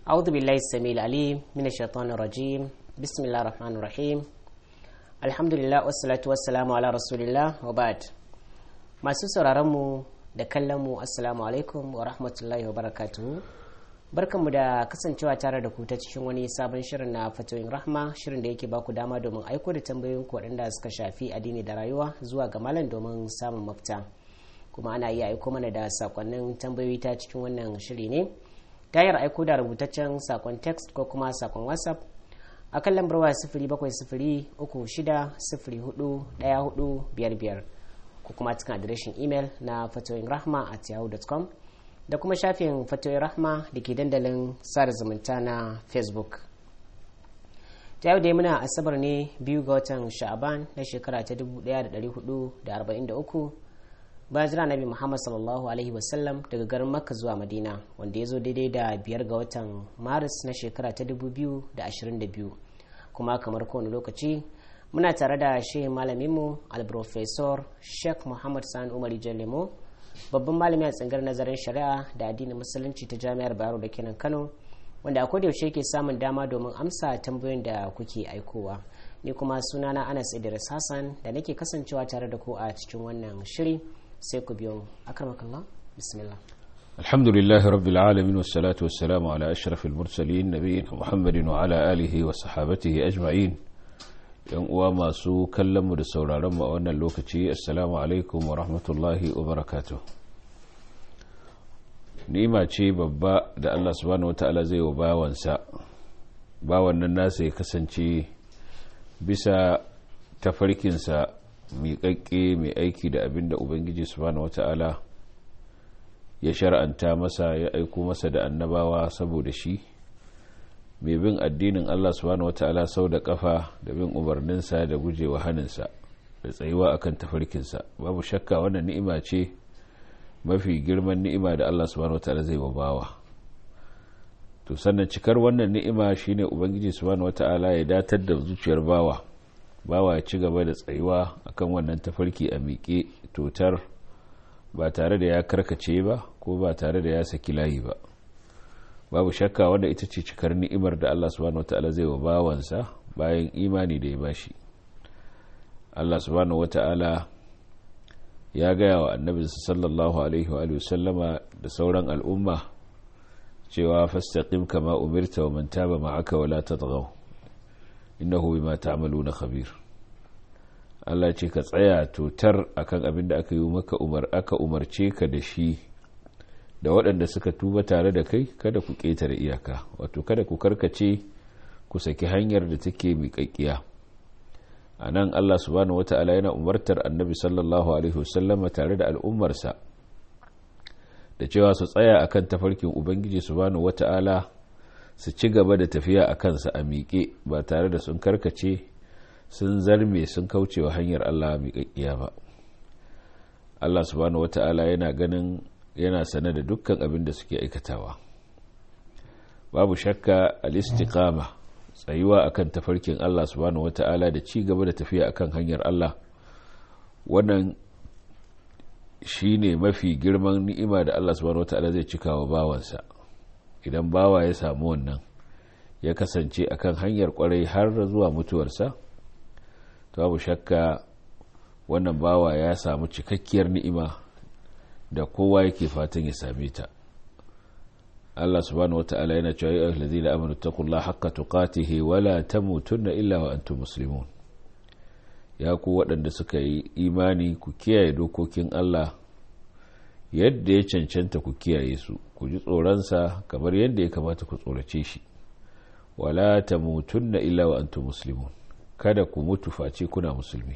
أعوذ بالله السميع العليم من الشيطان الرجيم بسم الله الرحمن الرحيم الحمد لله والصلاة والسلام على رسول الله وبعد masu sauraronmu da kallonmu assalamu alaikum wa rahmatullahi wa barakatuhu barkanmu da kasancewa tare da ku ta cikin wani sabon shirin na fatoyin rahma shirin da yake baku dama domin aiko da tambayoyin ku waɗanda suka shafi addini da rayuwa zuwa ga malam domin samun mafita kuma ana iya aiko mana da sakonnin tambayoyi ta cikin wannan shiri ne ta hanyar aiko da rubutaccen sakon text ko kuma sakon whatsapp a kan lambar waya sifiri bakwai sifiri uku shida sifiri hudu ɗaya hudu biyar biyar ko kuma cikin adireshin imel na fatoyin rahma at yahoo.com da kuma shafin fatoyin rahma da ke dandalin sada zumunta na facebook ta yau dai muna asabar ne biyu ga watan sha'aban na shekara ta 1443 bayan jira nabi muhammad sallallahu alaihi wasallam daga garin makka zuwa madina wanda ya zo daidai da biyar ga watan maris na shekara ta 2022 kuma kamar kowane lokaci muna tare da shehin malaminmu alprofesor sheikh muhammad sani umar lemo babban malami a tsangar nazarin shari'a da addinin musulunci ta jami'ar bayero da kenan kano wanda a yaushe ke samun dama domin amsa tambayoyin da kuke aikowa ni kuma sunana anas idris hassan da nake kasancewa tare da ku a cikin wannan shiri sai ku biyo akramakallah bismillah الحمد لله رب العالمين والصلاة والسلام على أشرف المرسلين نبينا محمد وعلى آله وصحابته أجمعين yan uwa masu kallonmu da sauraronmu a wannan lokaci assalamu alaikum wa rahmatullahi wa barakatuh ni'ima ce babba da Allah subhanahu wata'ala zai wa bawansa bawan nan nasa ya kasance bisa tafarkinsa miƙaƙƙe mai aiki da abin da ubangiji subhanahu wata'ala ya shar'anta masa ya aiko masa da annabawa saboda shi mai bin addinin Allah subhanahu wata'ala sau da kafa da bin umarninsa da gujewa haninsa da tsayuwa akan tafarkinsa babu shakka wannan ni'ima ce mafi girman ni'ima da Allah subhanahu wata'ala zai bawa to sannan cikar wannan ni'ima shine ubangiji subhanahu wata'ala ya datar da zuciyar bawa bawa ya ci gaba da tsayuwa akan wannan tafarki a miƙe totar ba tare da ya karkace ba ko ba tare da ya saki layi ba babu shakka wanda ita ce cikar ni'imar da Allah subhanahu wata'ala zai wa bawansa bayan imani da ya bashi Allah subhanahu wata'ala ya gaya wa annabi sallallahu alaihi wa sallama da sauran al'umma cewa fastaqim kama umirta wa man taba ma'aka wa la tatghaw innahu bima ta'maluna khabir Allah ce ka tsaya totar akan abin da aka yi maka umar aka umarce ka da shi da waɗanda suka tuba tare da kai kada ku ƙetare iyaka wato kada ku karkace ku saki hanyar da take miƙaƙƙiya a nan allah subhanahu wata'ala yana umartar annabi sallallahu alaihi wasallama tare da al'ummarsa da cewa su tsaya akan tafarkin ubangiji subhanahu wata'ala su ci gaba da tafiya a kansa a miƙe ba tare da sun karkace sun zarme sun kaucewa hanyar allah miƙaƙƙiya ba allah subhanahu wata'ala yana ganin yana sane da dukkan abin da suke aikatawa babu shakka al-istiqama tsayuwa akan tafarkin Allah subhanahu wata'ala da ci gaba da tafiya akan hanyar Allah wannan shine mafi girman ni'ima da Allah subhanahu wata'ala zai cika wa bawansa idan bawa ya samu wannan ya kasance akan hanyar kwarai har zuwa mutuwarsa to babu shakka wannan bawa ya samu cikakkiyar ni'ima da kowa yake fatan ya same ta Allah subhanahu wata'ala yana cewa ya ahlazina amanu taqullaha haqqa tuqatihi wa la tamutunna illa wa antum muslimun ya ku waɗanda suka yi imani ku kiyaye dokokin Allah yadda ya cancanta ku kiyaye su ku ji tsoronsa kamar yadda ya kamata ku tsorace shi wala tamutunna illa wa antum muslimun kada ku mutu face kuna musulmi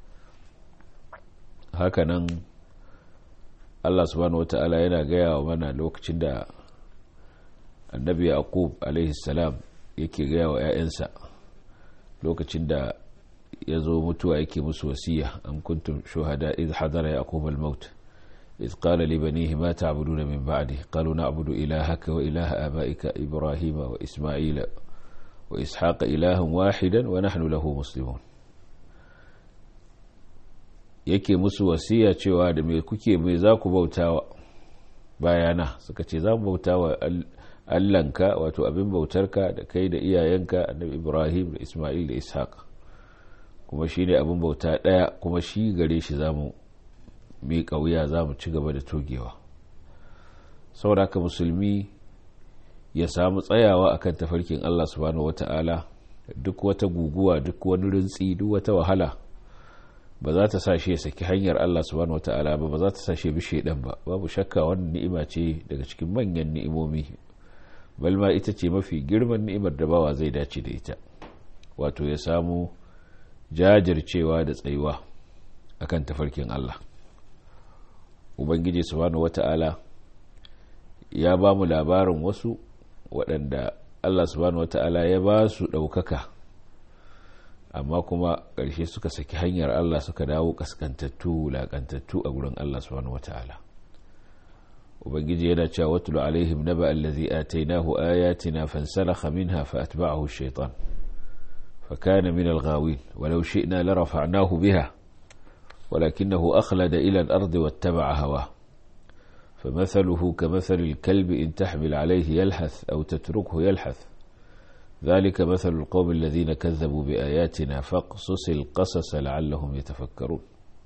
hakanan Allah subhanahu wata'ala yana gaya wa mana lokacin da annabi yaqub alaihi salam yake gaya wa 'ya'yansa lokacin da ya zo mutuwa yake musu wasiya am kuntum shuhada idh hadara yaqub al-maut idh qala li banihi ma ta'buduna min ba'di qalu na'budu ilahaka wa ilaha abaika ibrahima wa isma'ila wa ishaqa ilahan wahidan wa nahnu lahu muslimun yake musu wasiya cewa da me kuke me za ku bautawa bayana suka ce za mu bautawa allanka wato abin bautarka da kai da iyayenka annabi ibrahim da isma'il da ishaq kuma shi ne abin bauta ɗaya kuma shi gare shi za mu miƙa wuya za mu ci gaba da togewa sauraka musulmi ya samu tsayawa akan tafarkin allah subhanahu wata'ala duk wata guguwa duk wani rintsi duk wata wahala ba za ta sa shi ya saki hanyar Allah subhanahu wata'ala ba ba za ta sa shi bi shaidan ba babu shakka wannan ni'ima ce daga cikin manyan ni'imomi balma ita ce mafi girman ni'imar da bawa zai dace da ita wato ya samu jajircewa da tsayuwa akan tafarkin Allah ubangiji subhanahu wata'ala ya ba mu labarin wasu waɗanda Allah subhanahu wata'ala ya ba su ɗaukaka amma kuma ƙarshe suka saki hanyar Allah suka dawo kaskantattu wulaƙantattu a gurin Allah subhanahu wata'ala ubangiji yana cewa watul alaihim naba allazi atainahu ayatina fansalakha minha fa atba'ahu ash-shaytan fa kana min al-ghawin walau shi'na la rafa'nahu biha ولكنه أخلد إلى الأرض واتبع هواه فمثله كمثل الكلب إن تحمل عليه يلحث أو تتركه يلحث ذلك مثل القوم الذين كذبوا بآياتنا فاقصص القصص لعلهم يتفكرون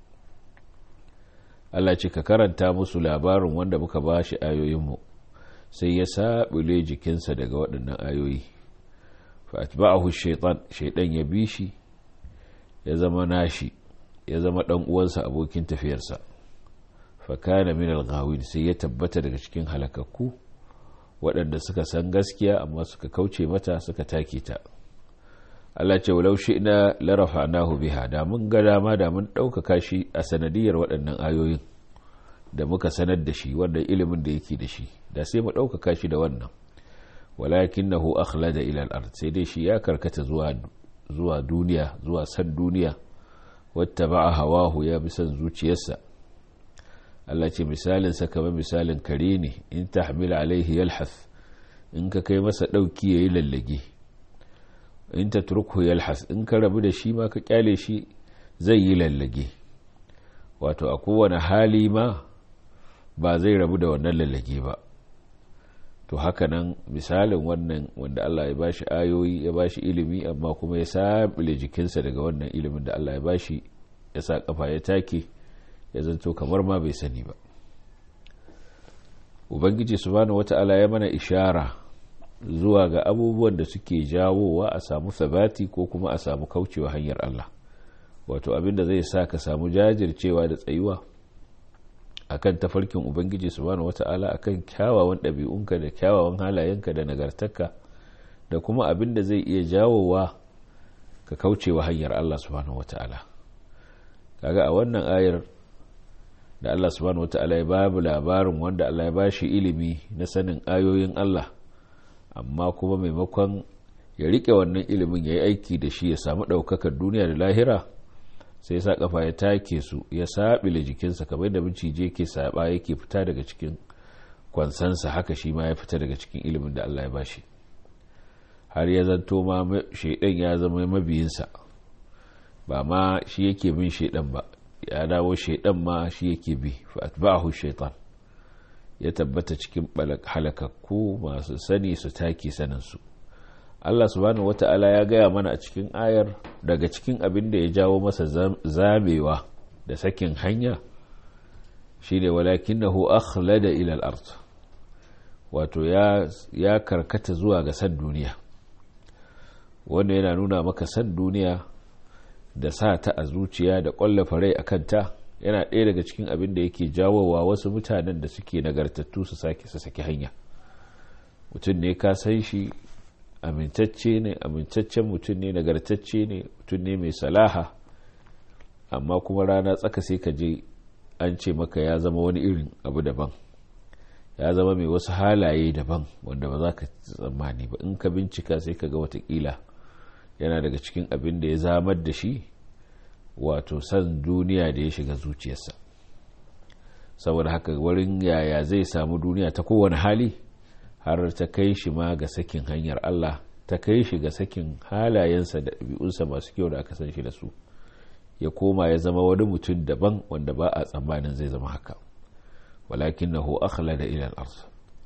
Allah ce ka karanta musu labarin wanda muka ba shi ayoyinmu sai ya saɓule jikinsa daga waɗannan ayoyi fa'atba'ahu shaitan shaitan ya bi shi ya zama nashi ya zama ɗan uwansa abokin tafiyarsa fakana min al sai ya tabbata daga cikin halakakku waɗanda suka san gaskiya amma suka kauce mata suka take ta Allah ce walau shi'na la rafa'nahu biha da mun ga dama da mun ɗaukaka shi a sanadiyar waɗannan ayoyin da muka sanar da shi wanda ilimin da yake da shi da sai mu ɗaukaka shi da wannan walakinahu akhlada ila al-ard sai dai shi ya karkata zuwa zuwa duniya zuwa san duniya wattaba'a hawahu ya bi san zuciyarsa Allah ce misalin sa kamar misalin kare ne in tahmil alaihi yalhath in ka kai masa dauki yayi lallage in ta turku yalhas in ka rabu da shi ma ka kyale shi zai yi lallage wato a kowane hali ma ba zai rabu da wannan lallage ba to haka nan misalin wannan wanda Allah ya bashi ayoyi ya bashi ilimi amma kuma ya sabile jikinsa daga wannan ilimin da Allah ya bashi ya sa kafa ya take ya zanto kamar ma bai sani ba ubangiji subhanahu wata'ala ya mana ishara zuwa ga abubuwan da suke jawowa a samu sabati ko kuma a samu kaucewa hanyar Allah wato abinda zai sa ka samu jajircewa da tsayuwa akan tafarkin ubangiji subhanahu wata'ala akan kyawawan ɗabi'unka da kyawawan halayenka da nagartarka da kuma abinda zai iya jawowa ka kaucewa hanyar Allah subhanahu wata'ala kaga a wannan ayar da Allah subhanahu wata'ala ya babu labarin wanda Allah ya bashi ilimi na sanin ayoyin Allah amma kuma maimakon ya rike wannan ilimin ya yi aiki da shi ya samu ɗaukakar duniya da lahira sai sa kafa ya take su ya saɓile jikinsa kamar da macije ke saɓa yake fita daga cikin kwansansa haka shi ma ya fita daga cikin ilimin da Allah ya bashi har ya zanto ma shaidan ya zama mabiyinsa ba ma shi yake bin shaidan ba ya dawo shaidan ma shi yake bi fa atba'ahu shaitan ya tabbata cikin halakakku masu sani su take saninsu Allah subhanahu wata'ala ya gaya mana a cikin ayar daga cikin abin da ya jawo masa zamewa da sakin hanya shine walakinahu akhlada ila al-ard wato ya ya karkata zuwa ga san duniya wanda yana nuna maka san duniya da sa ta a zuciya da ƙwallafa rai akan ta yana ɗaya daga cikin abin da yake jawowa wasu mutanen da suke nagartattu su sake su saki hanya mutum ne ka san shi amintacce ne amintaccen mutum ne nagartacce ne mutum ne mai salaha amma kuma rana tsaka sai ka je an ce maka ya zama wani irin abu daban ya zama mai wasu halaye daban wanda ba za ka tsammani ba in ka bincika sai ka ga watakila yana daga cikin abin da ya zamar da shi wato san duniya da ya shiga zuciyarsa saboda haka wurin yaya zai samu duniya ta kowane hali har ta kai shi ma ga sakin hanyar Allah ta kai shi ga sakin halayensa da ɗabi'unsa masu kyau da aka san shi da su ya koma ya zama wani mutum daban wanda ba a tsammanin zai zama haka walakin na akhlada ila al-ard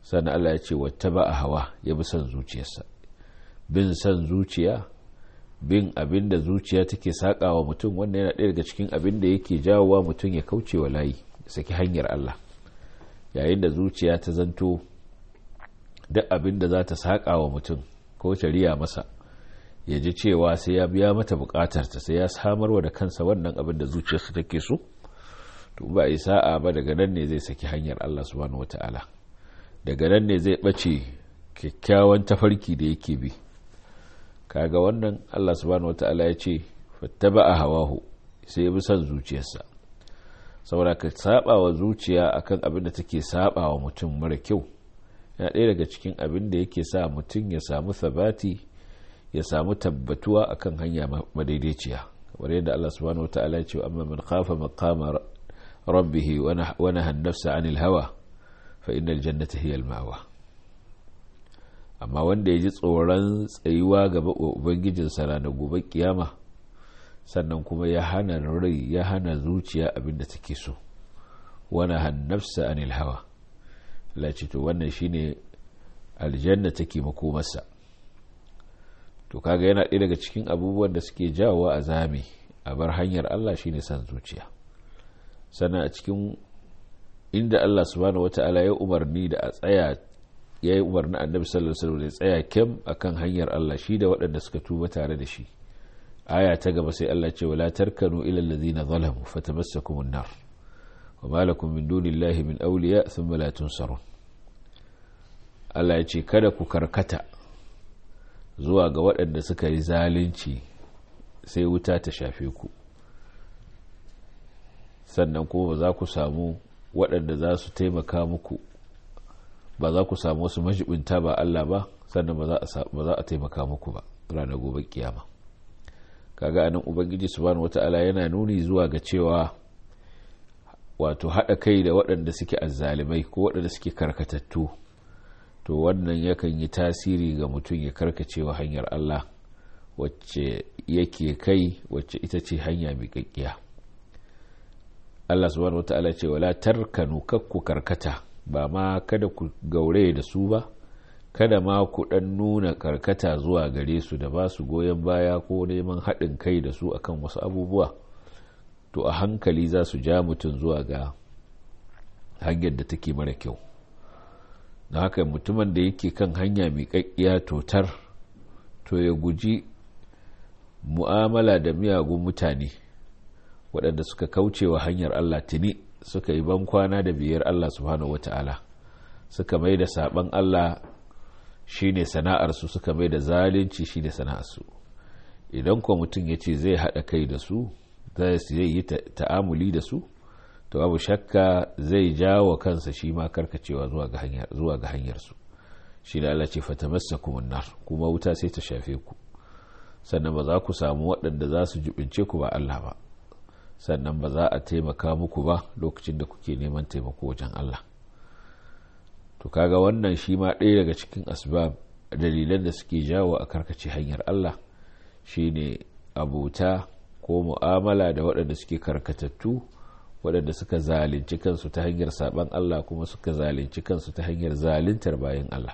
sannan Allah ya ce wata ba a hawa ya bi son zuciyarsa bin son zuciya bin abin da zuciya take saƙawa mutum wanda yana ɗaya daga cikin abin da yake jawowa mutum ya kauce wa layi saki hanyar Allah yayin da zuciya ta zanto duk abin da za ta saƙawa mutum ko riya masa ya ji cewa sai ya biya mata buƙatarta sai ya samarwa da kansa wannan abin da zuciyarsa take so to ba a sa'a ba daga nan ne zai saki hanyar Allah subhanahu wata'ala daga nan ne zai ɓace kyakkyawan tafarki da yake bi kaga wannan Allah subhanahu wata'ala ya ce fattaba a hawahu sai ya bi son zuciyarsa saboda ka saba wa zuciya akan abin da take saba wa mutum mara kyau yana ɗaya daga cikin abin da yake sa mutum ya samu sabati ya samu tabbatuwa akan hanya madaidaiciya kamar yadda Allah subhanahu wata'ala ya ce amma man khafa maqama rabbihi wa naha an-nafsa 'anil hawa fa innal jannata hiya al-ma'wa amma wanda ya ji tsoron tsayuwa gaba ubangijinsa ranar gobe kiyama sannan kuma ya hana rai ya hana zuciya abinda take so wani hannafsa anil hawa laci to wannan shine aljanna take makomarsa to kaga yana ɗaya daga cikin abubuwan da suke jawowa a zame a bar hanyar Allah shine san zuciya sannan a cikin inda Allah subhanahu wata'ala ya umarni da a tsaya ya yi umarni annabi sallallahu alaihi wasallam ya tsaya kyam akan hanyar Allah shi da waɗanda suka tuba tare da shi aya ta gaba sai Allah ce wala tarkanu ila allazina zalamu fatamassakum an-nar wa ma lakum min dunillahi min awliya thumma la tunsarun Allah ya ce kada ku karkata zuwa ga waɗanda suka yi zalunci sai wuta ta shafe ku sannan kuma ba za ku samu waɗanda za su taimaka muku ba za ku samu wasu majibinta ba Allah ba sannan ba za a taimaka muku ba ranar gobe kiyama kaga anan ubangiji subhanahu wata'ala yana nuni zuwa ga cewa wato haɗa kai da waɗanda suke azzalimai ko waɗanda suke karkatattu to wannan yakan yi tasiri ga mutum ya karkacewa hanyar Allah wacce yake kai wacce ita ce hanya miƙaƙƙiya Allah subhanahu wata'ala ce wala tarkanu kakku karkata ba ma kada ku gaure da su ba kada ma ku dan nuna karkata zuwa gare su da ba su goyon baya ko neman haɗin kai da su akan wasu abubuwa to a hankali za su ja mutum zuwa ga hanyar da take mara kyau na haka mutumin da yake kan hanya miƙaƙƙiya totar to ya guji mu'amala da miyagun mutane waɗanda suka kaucewa hanyar Allah tuni suka yi bankwana da biyar Allah subhanahu wata'ala suka mai da saban Allah shine sana'arsu suka mai da zalunci shine sana'arsu idan kuwa mutum ya ce zai haɗa kai da su zai yi ta'amuli da su to abu shakka zai jawo kansa shi ma karkacewa zuwa ga hanyarsu shi da Allah ce fatamassa nar kuma wuta sai ta shafe ku sannan ba za ku samu waɗanda za su jubince ku ba Allah ba sannan ba za a taimaka muku ba lokacin da kuke neman taimako wajen Allah to kaga wannan shi ma ɗaya daga cikin asbab dalilan da suke jawo a karkace hanyar Allah shine abuta ko mu'amala da waɗanda suke karkatattu waɗanda suka zalunci kansu ta hanyar saban Allah kuma suka zalunci kansu ta hanyar zaluntar bayan Allah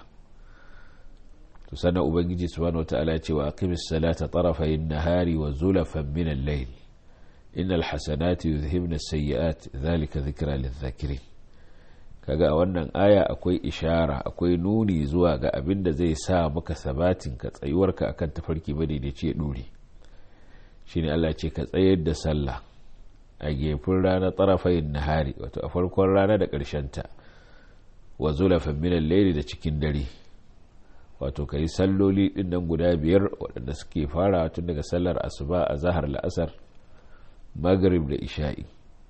to sannan ubangiji subhanahu wataala ya ce wa aqimis salata tarafayn nahari wa zulafan min al-layl innal hasanati yuzhibna as-sayyi'at dhalika dhikra lidh-dhakirin kaga a wannan aya akwai ishara akwai nuni zuwa ga abin da zai sa maka sabatin ka tsayuwarka akan tafarki madaidaici ya dore shine Allah ce ka tsayar da sallah a gefen rana tsarafayin nahari wato a farkon rana da ta wa zulafan minan laili da cikin dare wato ka yi salloli ɗin nan guda biyar waɗanda suke fara tun daga sallar asuba a zahar la'asar maghrib da isha'i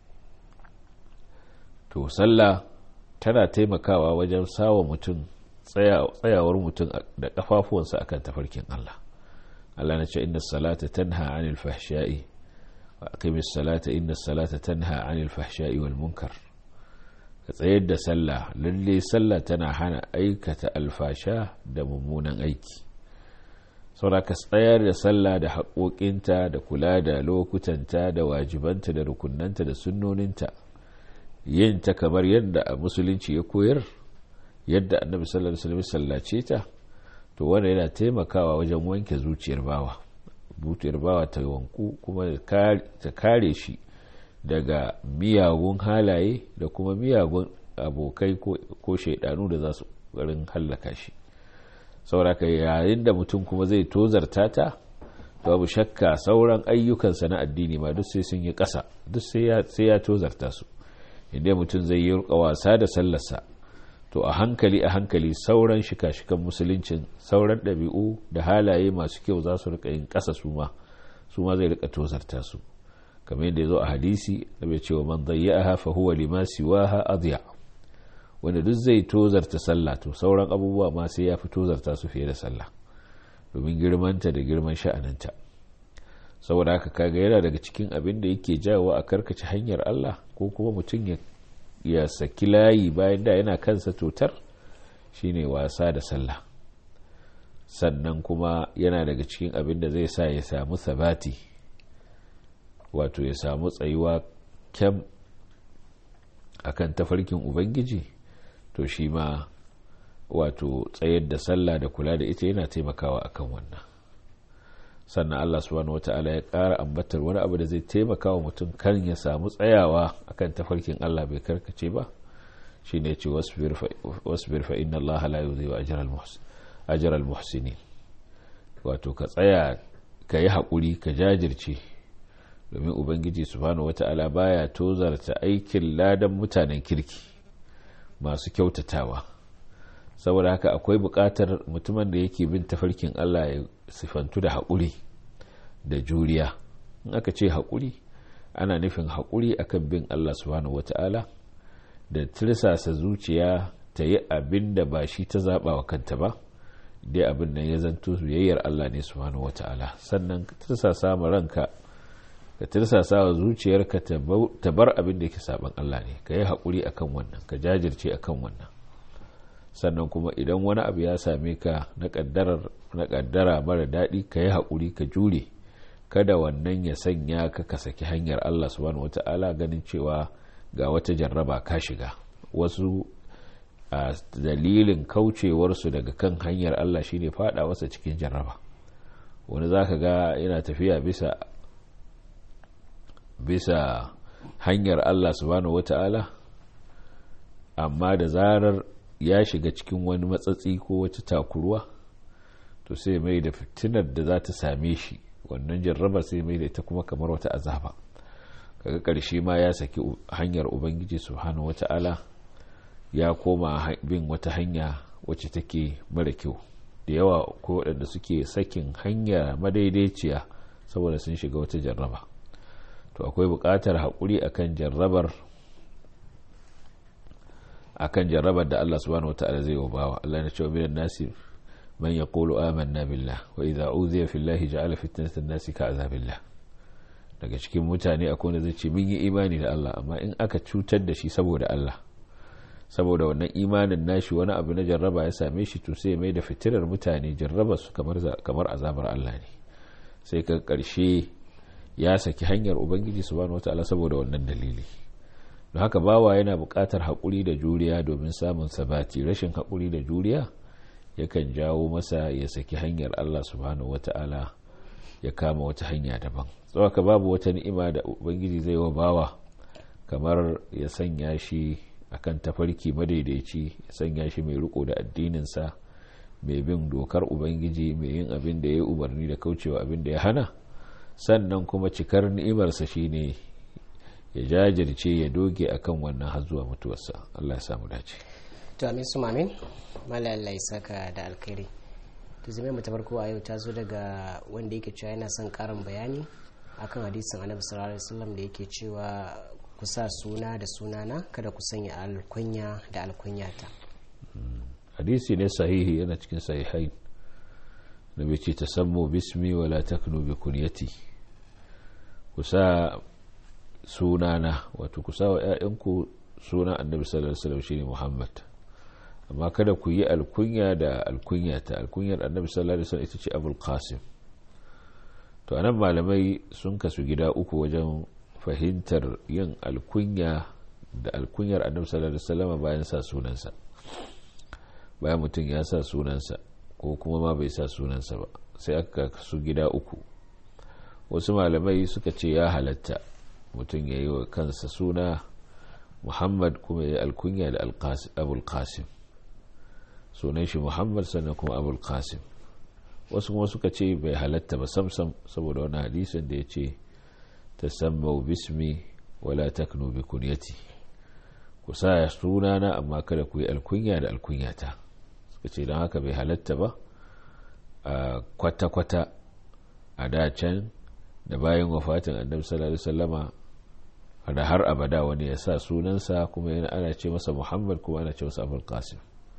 to sallah tana taimakawa wajen sawa mutum tsayawar mutum da kafafuwansa akan tafarkin Allah Allah na ce inna salata tanha anil fahsha'i wa aqimis salata inna salata tanha anil fahsha'i wal munkar ka tsayar da sallah lalle sallah tana hana aikata alfasha da mummunan aiki saboda ka tsayar da sallah da haƙoƙinta da kula da lokutanta da wajibanta da rukunanta da sunnoninta yin ta kamar yadda a musulunci ya koyar yadda annabi sallallahu alaihi wasallam sallace ta to wanda yana taimakawa wajen wanke zuciyar bawa zuciyar bawa ta wanku kuma ta kare shi daga miyagun halaye da kuma miyagun abokai ko shaidanu da za su garin hallaka shi sauraka yayin da mutum kuma zai tozarta ta babu shakka sauran ayyukansa na addini ma duk sai sun yi ƙasa duk sai ya tozarta su inda mutum zai yi wasa da sallarsa to a hankali a hankali sauran shika-shikan musuluncin sauran ɗabi'u da halaye masu kyau za su rika yin ƙasa su ma su ma zai rika tozarta su kamar yadda ya zo a hadisi da bai cewa man zayyaha fa huwa lima siwaha adya wanda duk zai tozarta sallah to sauran abubuwa ma sai ya fi tozarta su fiye da sallah domin girmanta da girman sha'aninta saboda haka kaga yana daga cikin abin da yake jawo a karkace hanyar Allah ko kuma mutum ya ya saki layi bayan da yana kansa totar shine wasa da sallah sannan kuma yana daga cikin abin da zai sa ya samu sabati wato ya samu tsayuwa kyam akan tafarkin ubangiji to shi ma wato tsayar da sallah da kula da ita yana taimakawa akan wannan sannan Allah subhanahu wata'ala ya ƙara ambatar wani abu da zai taimaka wa mutum kan ya samu tsayawa akan tafarkin Allah bai karkace ba shi ne ce wasbir fa inna Allah la yudhi'u ajra al-muhsinin wato ka tsaya ka yi haƙuri ka jajirce domin ubangiji subhanahu wata'ala baya tozarta aikin ladan mutanen kirki masu kyautatawa saboda haka akwai buƙatar mutumin da yake bin tafarkin Allah ya sifantu da haƙuri da juriya in aka ce haƙuri ana nufin haƙuri akan bin Allah subhanahu wata'ala da tirsasa zuciya ta yi abin da ba shi ta zaɓa wa kanta ba dai abin nan ya zanto biyayyar Allah ne subhanahu wata'ala sannan ka tirsasa ma ranka ka tirsasa wa zuciyarka ta bar abin da yake saban Allah ne ka yi haƙuri akan wannan ka jajirce akan wannan sannan kuma idan wani abu ya same ka na kaddara mara daɗi ka yi haƙuri ka jure kada wannan ya sanya ka ka saki hanyar Allah subhanahu wata'ala ganin cewa ga wata jarraba ka shiga wasu a dalilin kaucewarsu daga kan hanyar Allah shine fada wasa cikin jarraba wani za ka ga yana tafiya bisa bisa hanyar Allah subhanahu wata'ala amma da zarar ya shiga cikin wani matsatsi ko wata takurwa to sai mai da fitinar da za ta same shi wannan jarrabar sai mai da ita kuma kamar wata azaba kaga ƙarshe ma ya saki hanyar ubangiji subhanahu wata'ala ya koma bin wata hanya wacce take mara kyau da yawa ko waɗanda suke sakin hanya madaidaiciya saboda sun shiga wata jarraba to akwai buƙatar haƙuri akan jarrabar akan jarrabar da Allah subhanahu wataala zai wa bawa Allah ya ce minan nasi man yaqulu amanna billah wa idza udhiya fillahi ja'ala fitnatan nasi ka'azabillah daga cikin mutane akwai wanda zai ce mun yi imani da Allah amma in aka cutar da shi saboda Allah saboda wannan imanin nashi wani abu na jarraba ya same shi to sai mai da fitilar mutane jarraba su kamar kamar azabar Allah ne sai ka karshe ya saki hanyar ubangiji subhanahu wataala saboda wannan dalili don haka bawa yana buƙatar haƙuri da juriya domin samun sabati rashin haƙuri da juriya yakan jawo masa ya saki hanyar Allah subhanahu wata'ala ya kama wata hanya daban tsawaka babu wata ni'ima da ubangiji zai wa bawa kamar ya sanya shi akan tafarki madaidaici ya sanya shi mai riko da addininsa mai bin dokar ubangiji mai yin abin da ya yi umarni da kaucewa abin da ya hana sannan kuma cikar ni'imarsa shine ya jajirce ya doge akan wannan har zuwa mutuwarsa Allah ya samu dace to amin su mamin malalla saka da alkhairi to zai mu ta farko a yau ta zo daga wanda yake cewa yana son karin bayani akan hadisin annabi sallallahu alaihi wasallam da yake cewa ku sa suna da sunana kada ku sanya alkunya da alkunyata hadisi ne sahihi yana cikin sahihai da bai ce tasammu bismi wala taknu bi kunyati ku sa sunana wato ku sa wa 'ya'yanku sunan annabi sallallahu alaihi wasallam shine Muhammad amma kada ku yi alkunya da alkunya ta alkunyar annabi sallallahu alaihi wasallam ita ce Abul Qasim to anan malamai sun kasu gida uku wajen fahimtar yin alkunya da alkunyar annabi sallallahu alaihi wasallam bayan sa sunansa bayan mutum ya sa sunansa ko kuma ma bai sa sunansa ba sai aka su gida uku wasu malamai suka ce ya halatta mutum ya yi wa kansa suna muhammad kuma ya alkunya da abul qasim sunan shi muhammad sannan kuma abul qasim wasu kuma suka ce bai halatta ba samsam saboda wani hadisin da ya ce ta sammau bismi wala taknu bi kunyati ku sa sunana amma kada ku yi alkunya da alkunyata suka ce don haka bai halatta ba a kwata-kwata a dacen da bayan wafatin annabi sallallahu alaihi wasallama da har abada wani ya sa sunansa kuma yana ana ce masa muhammad kuma ana ce masa abul qasim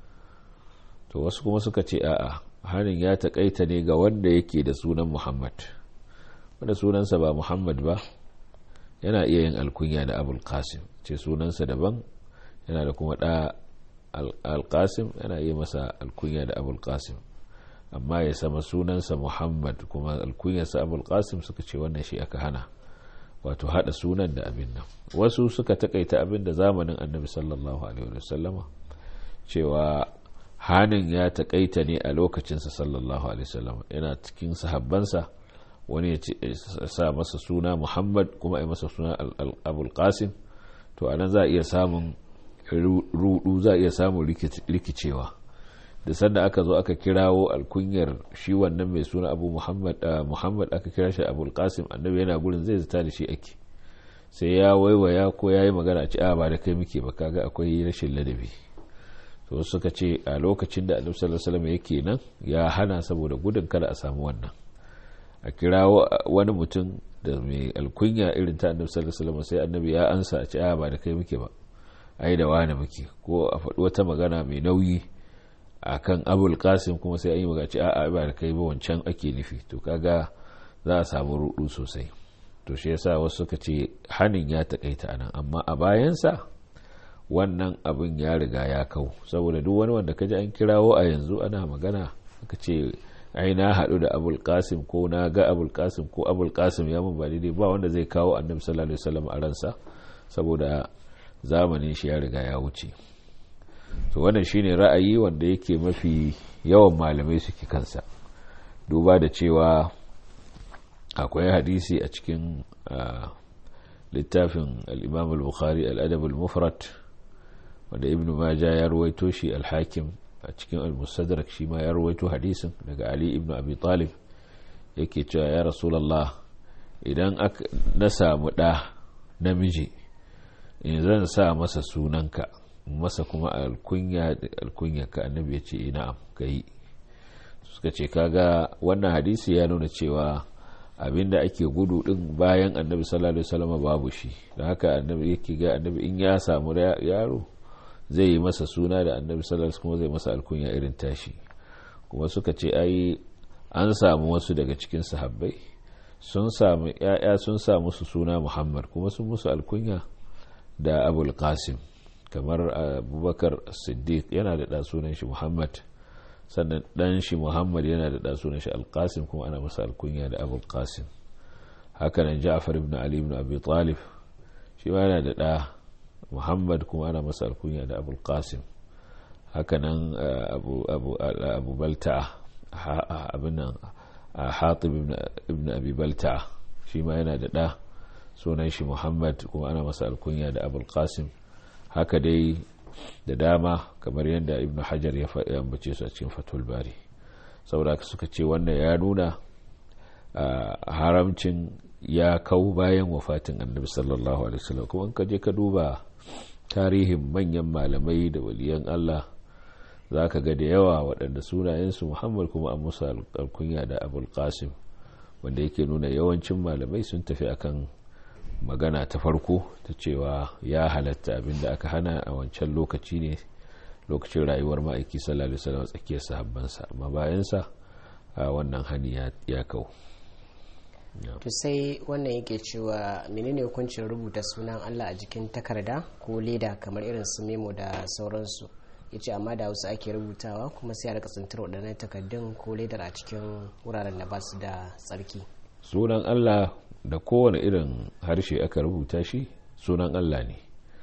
to wasu kuma suka ce a'a harin ya taƙaita ne ga wanda yake da sunan muhammad wanda sunansa ba muhammad ba yana iya yin alkunya da abul qasim ce sunansa daban yana da kuma ɗa alƙasim yana iya masa alkunya da abul qasim amma ya sama sunansa muhammad kuma alkunyarsa abul qasim suka ce wannan shi aka hana wato hada sunan da abin nan wasu suka takaita abin da zamanin annabi sallallahu alaihi wasallama cewa hanin ya takaita ne a lokacinsa sallallahu alaihi wasallama yana cikin sahabbansa wani ya sa masa suna muhammad kuma ya masa suna abul qasim to anan za a iya samun rudu za a iya samun rikicewa da sanda aka zo aka kirawo alkunyar shi wannan mai suna abu muhammad muhammad aka kira shi abul qasim annabi yana gurin zai zata da shi ake sai ya waiwaya ko ya yi magana a ci a ba da kai muke ba kaga akwai rashin ladabi to suka ce a lokacin da annabi sallallahu alaihi wasallam yake nan ya hana saboda gudun kada a samu wannan a kirawo wani mutum da mai alkunya irin ta annabi sallallahu alaihi wasallam sai annabi ya ansa a ci a ba da kai muke ba ai da wani muke ko a faɗi wata magana mai nauyi a kan abul kasim kuma sai an yi magaci a ba da kai ba wancan ake nufi to kaga za a samu rudu sosai to shi yasa wasu suka ce hanin ya takaita anan amma a bayansa wannan abin ya riga ya kau saboda duk wani wanda kaji an kirawo a yanzu ana magana aka ce ai na haɗu da abul kasim ko na ga abul kasim ko abul kasim ya mun ba daidai ba wanda zai kawo annabi sallallahu alaihi wasallam a ransa saboda zamanin shi ya riga ya wuce to wannan shine ra'ayi wanda yake mafi yawan malamai suke kansa duba da cewa akwai hadisi a cikin littafin al-imam al-bukhari al-adab al-mufrad wanda ibn majah ya ruwaito shi al-hakim a cikin al-mustadrak shi ma ya ruwaito hadisin daga ali ibn abi talib yake cewa ya rasulullah idan na samu da namiji in zan sa masa sunanka masa kuma alkunya alkunya ka annabi ya ce na'am ka yi suka ce kaga wannan hadisi ya nuna cewa abinda ake gudu din bayan annabi sallallahu alaihi wasallam babu shi da haka annabi yake ga annabi in ya samu yaro zai yi masa suna da annabi sallallahu alaihi wasallam zai masa alkunya irin tashi kuma suka ce ai an samu wasu daga cikin sahabbai sun samu ya'ya sun samu su suna muhammad kuma sun musu alkunya da abul qasim kamar abubakar siddiq yana da sunan shi muhammad sannan dan shi muhammad yana da sunan shi alqasim kuma ana masa alkunya da abul qasim hakanan ja'far ibn ali ibn abi talib shi ma yana da da muhammad kuma ana masa alkunya da abul qasim hakanan abu abu abu balta abin nan hatib ibn abi balta shi ma yana da da sunan shi muhammad kuma ana masa alkunya da abul qasim haka dai da dama kamar yadda ibn hajar ya ambace su a cikin fatul bari saboda suka ce wannan ya nuna haramcin ya kau bayan wafatin annabi sallallahu alaihi wasallam kuma ka je ka duba tarihin manyan malamai da waliyan Allah za ka ga da yawa waɗanda sunayensu muhammad kuma an musu alkunya da abul qasim wanda yake nuna yawancin malamai sun tafi akan magana ta farko ta cewa ya halatta abinda aka hana a wancan lokaci ne lokacin rayuwar ma'aiki sallallahu alaihi wasallam tsakiyar sahabbansa amma bayansa a wannan hani ya kau to sai wannan yake cewa menene hukuncin rubuta sunan Allah a jikin takarda ko leda kamar irin su memo da sauransu yace amma da wasu ake rubutawa kuma sai a rika tsintar waɗannan takardun ko ledar a cikin wuraren da ba su da tsarki sunan Allah da kowane irin harshe aka rubuta shi sunan Allah ne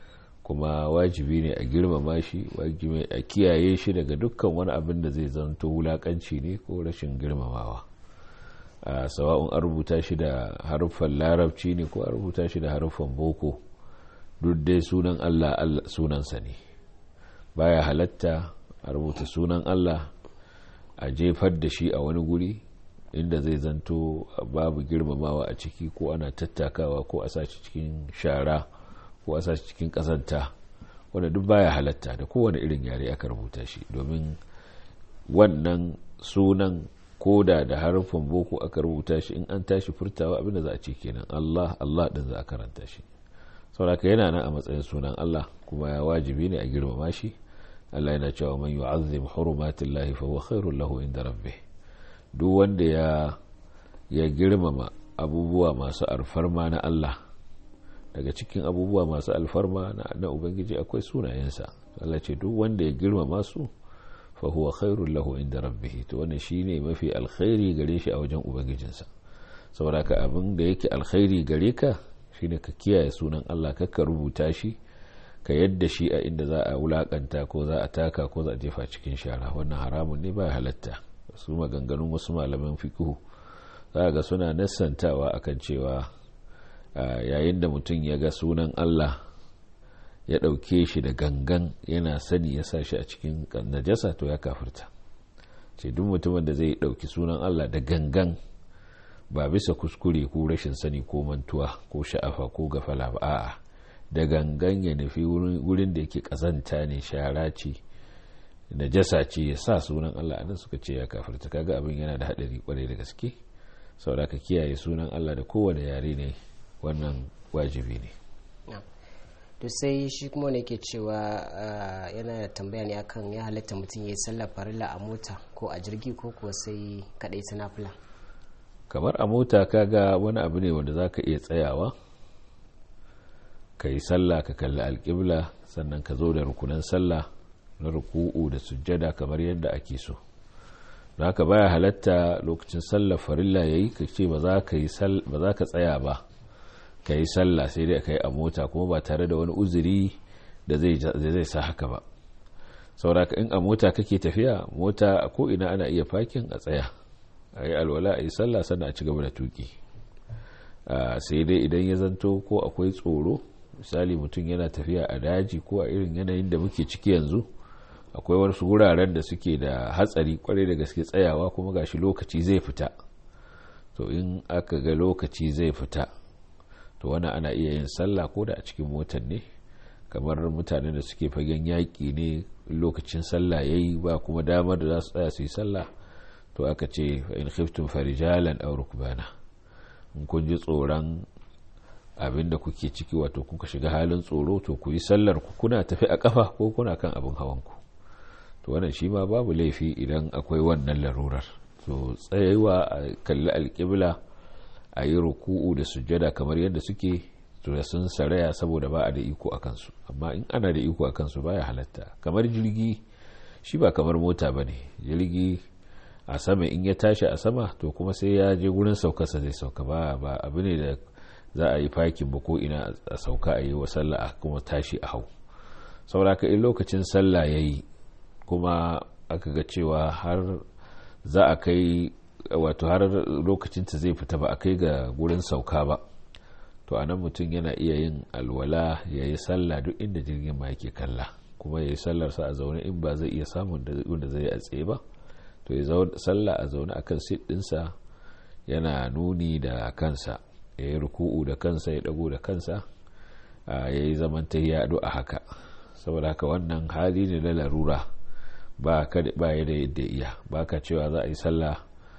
kuma wajibi ne a girmama shi wajibi a kiyaye shi daga dukkan wani abin da zai zanto wulakanci ne ko rashin girmamawa a sawa'un an rubuta shi da haruffan larabci ne ko an rubuta shi da haruffan boko duk dai sunan allah sunansa ne baya halatta a rubuta sunan allah a jefar da shi a wani guri inda zai zanto babu girmamawa a ciki ko ana tattakawa ko a sashi cikin shara ko a sashi cikin kasanta wanda duk baya halatta da kowane irin yare aka rubuta shi domin wannan sunan koda da harfin boko aka rubuta shi in an tashi furtawa abinda za a ce kenan Allah Allah din za a karanta shi sauraka yana nan a matsayin sunan Allah kuma ya wajibi ne a girmama shi Allah yana cewa man yu'azzim hurumatillahi fa huwa khairul lahu inda rabbih duk wanda ya ya girmama abubuwa masu alfarma na Allah daga cikin abubuwa masu alfarma na, na ubangiji akwai sunayensa Allah ce duk wanda ya girmama su fa huwa khairul lahu inda rabbih to wannan shine mafi alkhairi gare shi a wajen ubangijinsa saboda ka abin da yake alkhairi gare ka shine ka kiyaye sunan Allah ka rubuta shi ka yadda shi a inda za a wulakanta ko za a taka ko za a jefa cikin shara wannan haramun ne ba halatta su maganganun wasu malaman fikihu za ga suna nassantawa akan cewa yayin da mutum ya ga sunan Allah ya ɗauke shi da gangan yana sani ya sa shi a cikin najasa to ya kafirta ce duk mutumin da zai ɗauki sunan Allah da gangan ba bisa kuskure ko rashin sani ko mantuwa ko sha'afa ko gafala ba a'a da gangan ya nufi wurin da yake kazanta ne shara ce najasa ce ya sa sunan Allah anan suka ce ya kafirta kaga abin yana da hadari kwarai da gaske saboda ka kiyaye sunan Allah da kowane yare ne wannan wajibi ne to sai shi kuma ne ke cewa yana tambaya ne akan ya halatta mutum ya yi sallar farilla a mota ko a jirgi ko kuwa sai kadai ta nafila kamar a mota kaga wani abu ne wanda zaka iya tsayawa ka yi sallah ka kalli alƙibla sannan ka zo da rukunan sallah na ruku'u da sujjada kamar yadda ake so don haka baya halatta lokacin sallar farilla yayi ka ce ba za ka tsaya ba ka yi sallah sai dai ka yi a mota kuma ba tare da wani uzuri da zai sa haka ba sauraka in a mota kake tafiya mota ko ina ana iya fakin a tsaya a yi alwala a yi sallah sannan a ci gaba da tuki sai dai idan ya zanto ko akwai tsoro misali mutum yana tafiya a daji ko a irin yanayin da muke ciki yanzu akwai wasu wuraren da suke da hatsari kwarai da gaske tsayawa kuma gashi lokaci zai fita to in aka ga lokaci zai fita to wani ana iya yin sallah ko da a cikin motar ne kamar mutanen da suke fagen yaƙi ne lokacin sallah yayi ba kuma damar da za su tsaya su yi sallah to aka ce in khiftum farijalan aw rukbana in kun ji tsoron abin da kuke ciki wato kuka shiga halin tsoro to ku yi sallar ku kuna tafi a kafa ko kuna kan abin hawan ku to wannan shi ma babu laifi idan akwai wannan larurar to tsayewa a kalli alƙibla a yi ruku'u da sujjada kamar yadda suke to da sun saraya saboda ba a da iko a kansu amma in ana da iko a kansu baya halatta kamar jirgi shi ba kamar mota ba ne jirgi a sama in ya tashi a sama to kuma sai ya je gurin saukarsa zai sauka ba ba abu ne da za a yi fakin ba ko ina a sauka a yi wa sallah a kuma tashi a hau saboda in lokacin sallah ya yi kuma aka ga cewa har za a kai wato har lokacinta zai fita ba a kai ga gurin sauka ba to a nan mutum yana iya yin alwala ya yi sallah duk inda jirgin ma yake kalla kuma ya yi sallarsa a zaune in ba zai iya samun da zai a tsaye ba to ya sallah a zaune akan sit ɗinsa yana nuni da kansa ya yi ruku'u da kansa ya dago da kansa ya yi zaman ta yaɗo a haka saboda haka wannan hali ne na larura ba ya da yadda iya ba ka cewa za a yi sallah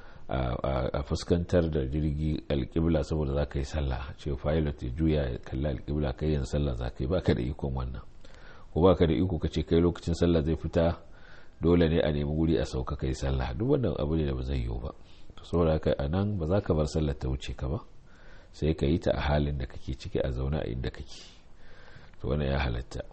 a fuskantar da jirgi alƙibla saboda za ka yi sallah ce pilot ya juya ya kalli alƙibla kai yin sallah za ka yi ba ka da ikon wannan ko ba ka da iko ka ce kai lokacin sallah zai fita dole ne a nemi guri a sauka kai sallah duk wannan abu ne da ba zai yiwu ba saboda haka a nan ba za ka bar sallar ta wuce ka ba sai ka yi ta a halin da kake ciki a zaune a inda kake to wannan ya halatta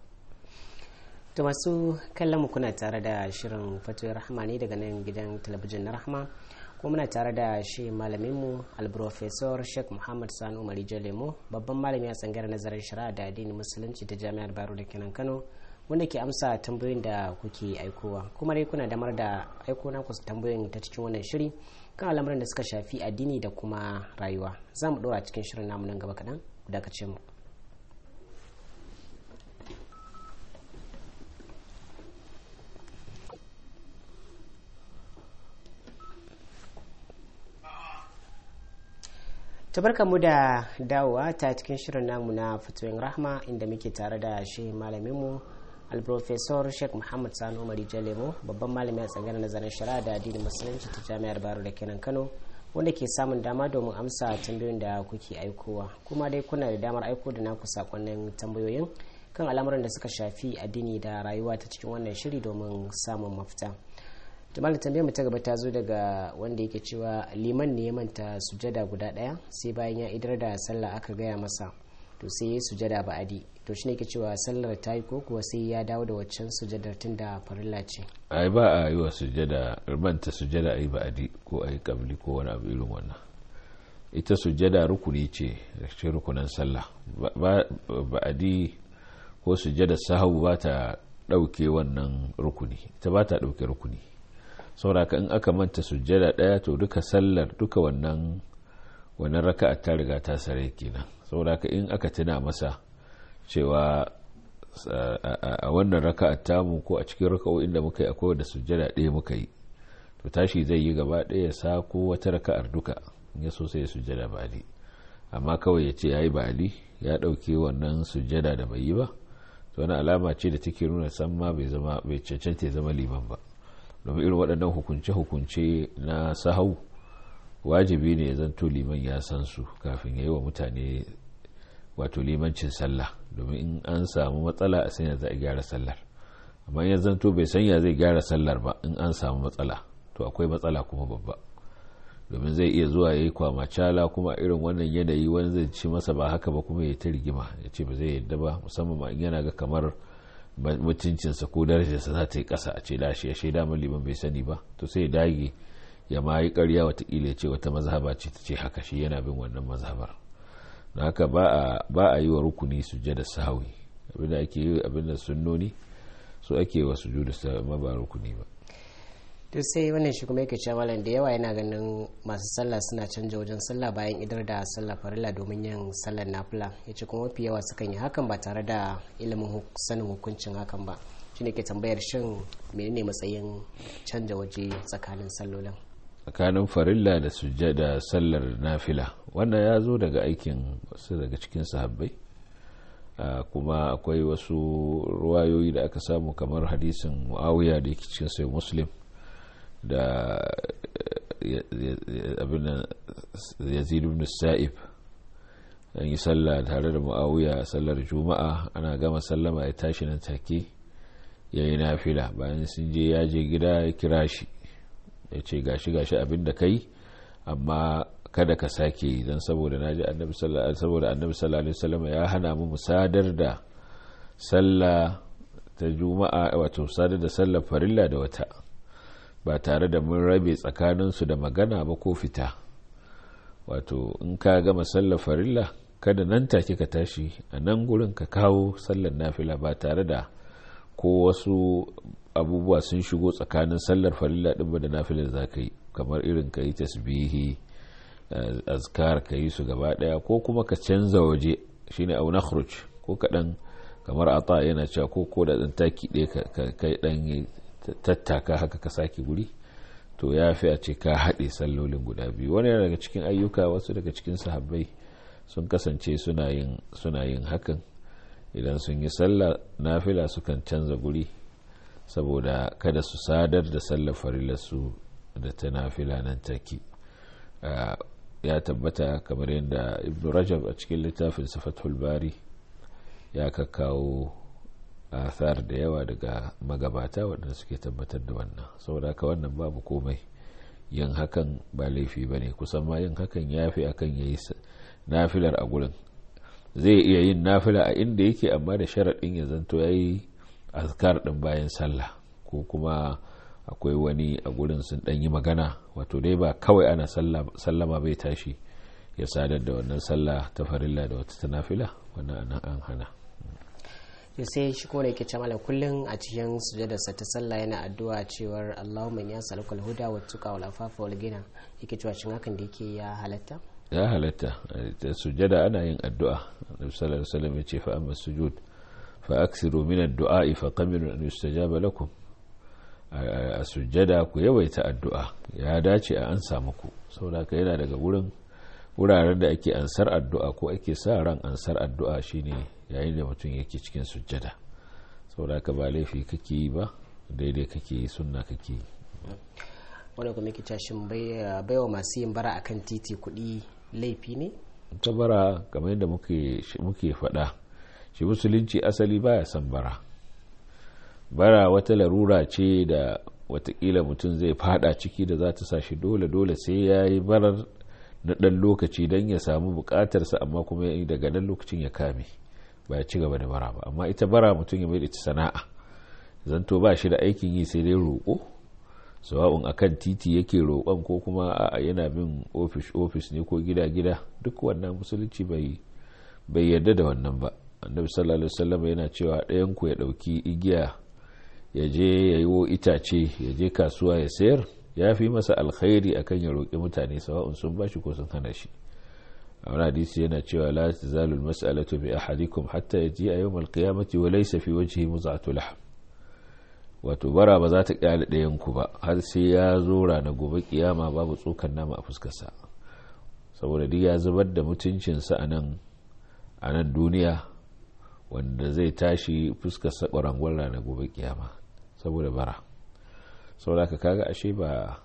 to masu kallon mu kuna tare da shirin fatoyin rahama ne daga nan gidan talabijin na rahama kuma muna tare da shi malaminmu alprofesor sheikh muhammad sani umar lemo babban malami a tsangar nazarin shari'a da addinin musulunci ta jami'ar baro da kenan kano wanda ke amsa tambayoyin da kuke aikowa kuma dai kuna damar da aiko na ku tambayoyin ta cikin wannan shiri kan al'amuran da suka shafi addini da kuma rayuwa za mu ɗora cikin shirin namu nan gaba kaɗan dakace mu tabarka mu da dawowa ta cikin shirin namu na fatoyin rahma inda muke tare da shi malaminmu alprofesor sheikh muhammad sanu mari jalemo babban malami a tsanganar nazarin shari'a da addinin musulunci ta jami'ar baro da kenan kano wanda ke samun dama domin amsa tambayoyin da kuke aikowa kuma dai kuna da damar aiko da naku sakonnin tambayoyin kan al'amuran da suka shafi addini da rayuwa ta cikin wannan shiri domin samun mafita jamal tambayar mu ta gaba ta zo daga wanda yake cewa liman ne ya manta sujada guda daya sai bayan ya idar da sallah aka gaya masa to sai ya sujada ba'adi to shine yake cewa sallar ta yi ko kuwa sai ya dawo da waccan sujadar tun da farilla ce ai ba a yi wa sujada manta sujada a yi ba'adi ko a yi kabli ko wani abu irin wannan ita sujada rukuni ce cikin rukunan sallah ba'adi ko sujada sahu ba ta ɗauke wannan rukuni ita ba ta ɗauke rukuni sauraka in aka manta sujjada daya to duka sallar duka wannan wannan raka'a ta riga ta sare kenan sauraka in aka tuna masa cewa a wannan raka'a tamu ko a cikin raka'o'in da muka yi akwai da sujjada ɗaya muka yi to tashi zai yi gaba ɗaya ya sa ko wata raka'ar duka in ya so sai ya sujjada ba'ali amma kawai ya ce ya yi ba'ali ya ɗauke wannan sujjada da bai yi ba to wani alama ce da take nuna san ma bai zama bai cancanta ya zama liman ba domin irin waɗannan hukunce-hukunce na sahau wajibi ne zanto liman ya san su kafin ya yi wa mutane wato limancin sallah domin in an samu matsala a sanya za a gyara sallar amma ya zanto bai sanya zai gyara sallar ba in an samu matsala to akwai matsala kuma babba domin zai iya zuwa ya yi kwamacala kuma irin wannan yanayi wani zai ci masa ba haka ba kuma ya ta rigima ya ce ba zai yadda ba musamman ma in yana ga kamar mutuncinsa ko darajarsa za ta yi ƙasa a ce da shi ya shaida min liman bai sani ba to sai ya dage ya ma yi ƙarya watakila ya ce wata mazhaba ce ta ce haka shi yana bin wannan mazhabar na haka ba a yi wa rukuni sujjada sahawi abinda ake yi abinda sunnoni so ake wa sujudu sahawi ba rukuni ba to sai wannan shi kuma yake cewa malam da yawa yana ganin masu sallah suna canja wajen sallah bayan idar da sallah farilla domin yin sallar nafila ya ce kuma mafi yawa sukan yi hakan ba tare da ilimin sanin hukuncin hakan ba shi ne ke tambayar shin menene matsayin canja waje tsakanin sallolin tsakanin farilla da sujjada sallar nafila wannan ya zo daga aikin wasu daga cikin sahabbai kuma akwai wasu ruwayoyi da aka samu kamar hadisin muawiya da yake cikin sai muslim da abin yazid ibn sa'ib an yi sallah tare da muawiya sallar juma'a ana gama sallama ya tashi nan take ya yi nafila bayan sun je ya je gida ya kira shi ya ce gashi gashi abin da kai amma kada ka sake yi don saboda na ji annabi saboda annabi sallallahu alaihi wasallam ya hana mu musadar da sallah ta juma'a wato sadar da sallar farilla da wata ba tare da mun rabe tsakaninsu da magana ba ko fita wato in ka gama sallar farilla kada nan take ka tashi a nan gurin ka kawo sallar nafila ba tare da ko wasu abubuwa sun shigo tsakanin sallar farilla din ba da nafilar za ka yi kamar irin ka yi tasbihi azkar ka yi su gaba daya ko kuma ka canza waje shine au nakhruj ko kaɗan kamar ata yana cewa ko ko da ɗan taki ɗaya ka ɗan tattaka haka ka sake guri to ya fi a ce ka haɗe sallolin guda biyu wani daga cikin ayyuka wasu daga cikin sahabbai sun kasance suna yin hakan idan sun yi sallah nafila sukan canza guri saboda kada su sadar da sallar farilarsu da ta nafila nan take ya tabbata kamar yadda ibn rajab a cikin littafin fathul bari ya kakkawo athar da yawa daga magabata waɗanda suke tabbatar da wannan saboda haka wannan babu komai yin hakan ba laifi ba ne kusan ma yin hakan ya fi akan ya yi nafilar a gurin zai iya yin nafila a inda yake amma da sharaɗin ya zanto ya yi azkar ɗin bayan sallah ko kuma akwai wani a gurin sun dan yi magana wato dai ba kawai ana sallama bai tashi ya sadar da wannan sallah ta farilla da wata tanafila wannan an hana to sai shi ko ne ke cewa kullum a cikin sujadarsa ta sallah yana addu'a cewar Allahumma ya saluka alhuda wa tuqa wal afafa wal gina yake cewa shin hakan da yake ya halatta ya halatta ta sujada ana yin addu'a Annabi sallallahu alaihi wasallam ya ce fa amma sujud fa aksiru min ad-du'a fa qamiru an yustajaba lakum a sujada ku yawaita addu'a ya dace a an samu ku saboda yana daga wurin wuraren da ake ansar addu'a ko ake sa ran ansar addu'a shine yayin da mutum yake cikin sujjada saboda ka ba laifi kake yi ba daidai kake yi sunna kake yi wanda kuma yake cashin baiwa masu yin bara akan titi kuɗi laifi ne ta bara kamar yadda muke faɗa shi musulunci asali baya son bara bara wata larura ce da watakila mutum zai fada ciki da za ta sa shi dole dole sai ya yi barar na ɗan lokaci don ya samu buƙatarsa amma kuma daga nan lokacin ya kame ba ya ci gaba da bara ba amma ita bara mutum ya mai da sana'a zanto ba shi da aikin yi sai dai roƙo sawa'un akan titi yake roƙon ko kuma a yana bin ofis ofis ne ko gida gida duk wannan musulunci bai bai yarda da wannan ba annabi sallallahu alaihi wasallam yana cewa ɗayan ku ya ɗauki igiya ya je ya yi wo itace ya je kasuwa ya sayar ya fi masa alkhairi akan ya roƙi mutane sawa'un sun bashi ko sun hana shi a wani hadisi yana cewa la tazalu almas'alatu bi ahadikum hatta yaji a yawm alqiyamati wa laysa fi wajhihi muz'atu lahm wato bara ba za ta kyale ɗayan ku ba har sai ya zo ranar gobe kiyama babu tsokan nama a fuskarsa saboda duk ya zubar da mutuncinsa a nan a nan duniya wanda zai tashi fuskarsa ƙwarangwar ranar gobe kiyama saboda bara saboda ka kaga ashe ba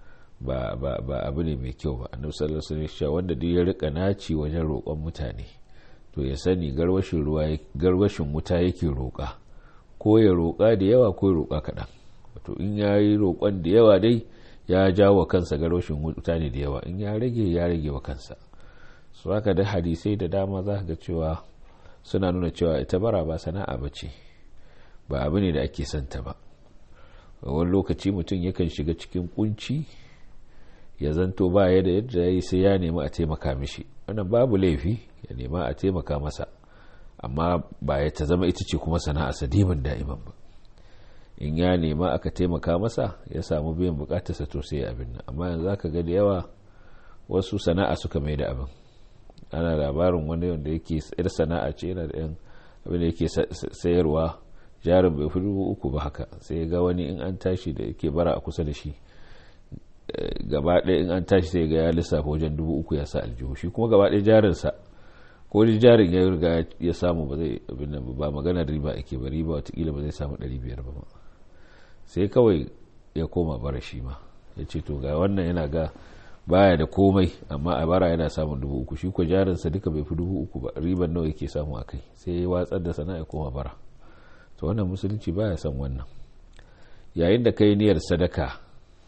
ba ba ba abu ne mai kyau ba annabi sallallahu alaihi wasallam wanda duk ya rika naci wajen roƙon mutane to ya sani garwashin ruwa garwashin wuta yake roƙa ko ya roƙa da yawa ko ya roƙa kaɗan wato in ya yi roƙon da yawa dai ya jawo kansa garwashin wuta ne da yawa in ya rage ya rage wa kansa su haka da hadisai da dama za ga cewa suna nuna cewa ita bara ba sana'a ba ce ba abu ne da ake santa ba wani lokaci mutum yakan shiga cikin kunci ya zanto ba ya da yadda ya yi sai ya nemi a taimaka mishi wannan babu laifi ya nema a taimaka masa amma ba ya ta zama ita ce kuma sana'a sadimin da'iman ba in ya nema aka taimaka masa ya samu biyan bukatarsa to sai abin nan amma yanzu aka ga da yawa wasu sana'a suka mai da abin ana labarin wani wanda yake yar sana'a ce yana da yan abin da yake sayarwa jarin bai fi dubu uku ba haka sai ga wani in an tashi da yake bara a kusa da shi gaba ɗaya in an tashi sai ga ya lissafa wajen dubu uku ya sa aljihu shi kuma gaba ɗaya jarinsa ko da jarin ya riga ya samu ba zai abin nan ba magana riba ake ba riba watakila ba zai samu ɗari biyar ba sai kawai ya koma bara shi ma ya ce to ga wannan yana ga baya da komai amma a bara yana samun dubu uku shi ko jarinsa duka bai fi dubu uku ba riban nawa yake samu a kai sai ya watsar da sana'a ya koma bara to wannan musulunci baya son wannan yayin da kai niyyar sadaka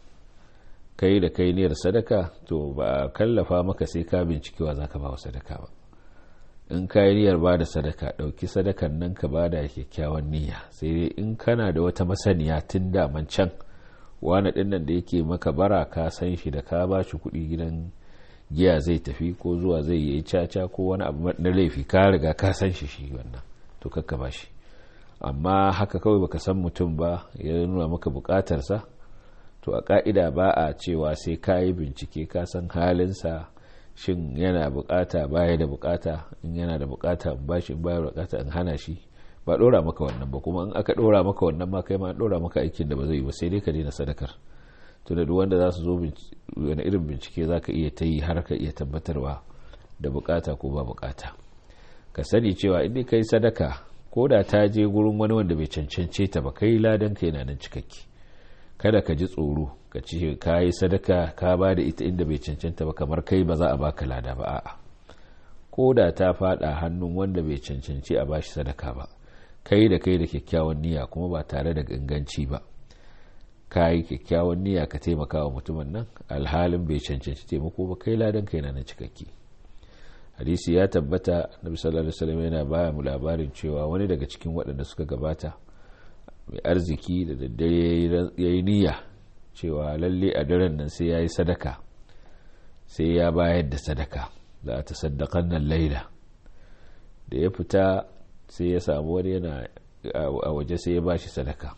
kai da kai niyyar sadaka to ba a kallafa maka sai ka bincikewa za ka ba wa sadaka ba in ka yi niyyar ba da sadaka ɗauki sadakan nan ka ba da kyakkyawan niyya sai dai in kana da wata masaniya tun daman can wani ɗin nan da yake maka bara ka san shi da ka ba shi kuɗi gidan giya zai tafi ko zuwa zai yi caca ko wani abu na laifi ka riga ka san shi shi wannan to kakka ba shi amma haka kawai baka san mutum ba ya nuna maka bukatarsa to a ka'ida ba a cewa sai ka yi bincike ka san halinsa shin yana bukata baya da bukata in yana da bukata in bashi in baya bukata in hana shi ba dora maka wannan ba kuma in aka dora maka wannan ma kai ma dora maka aikin da ba zai yi ba sai dai ka daina sadakar to da duk wanda za su zo wani irin bincike za ka iya ta yi har ka iya tabbatarwa da bukata ko ba bukata ka sani cewa in kai sadaka ko da ta je gurin wani wanda bai cancance ta ba kai ladan ka yana nan cikakke kada ka ji tsoro ka ce ka yi sadaka ka ba da ita inda bai cancanta ba kamar kai ba za a baka lada ba a'a ko da ta fada hannun wanda bai cancanci a bashi sadaka ba kai da kai da kyakkyawan niyya kuma ba tare da ganganci ba ka yi kyakkyawan niyya ka taimaka wa mutumin nan alhalin bai cancanci taimako ba kai ladan kai na cikakke hadisi ya tabbata nabi sallallahu alaihi wasallam yana baya mu labarin cewa wani daga cikin waɗanda suka gabata mai arziki da daddare ya yi niyya cewa lalle a daren nan sai ya yi sadaka sai ya bayar da sadaka za a tasaddaƙan nan laila da ya fita sai ya samu wani yana a waje sai ya bashi sadaka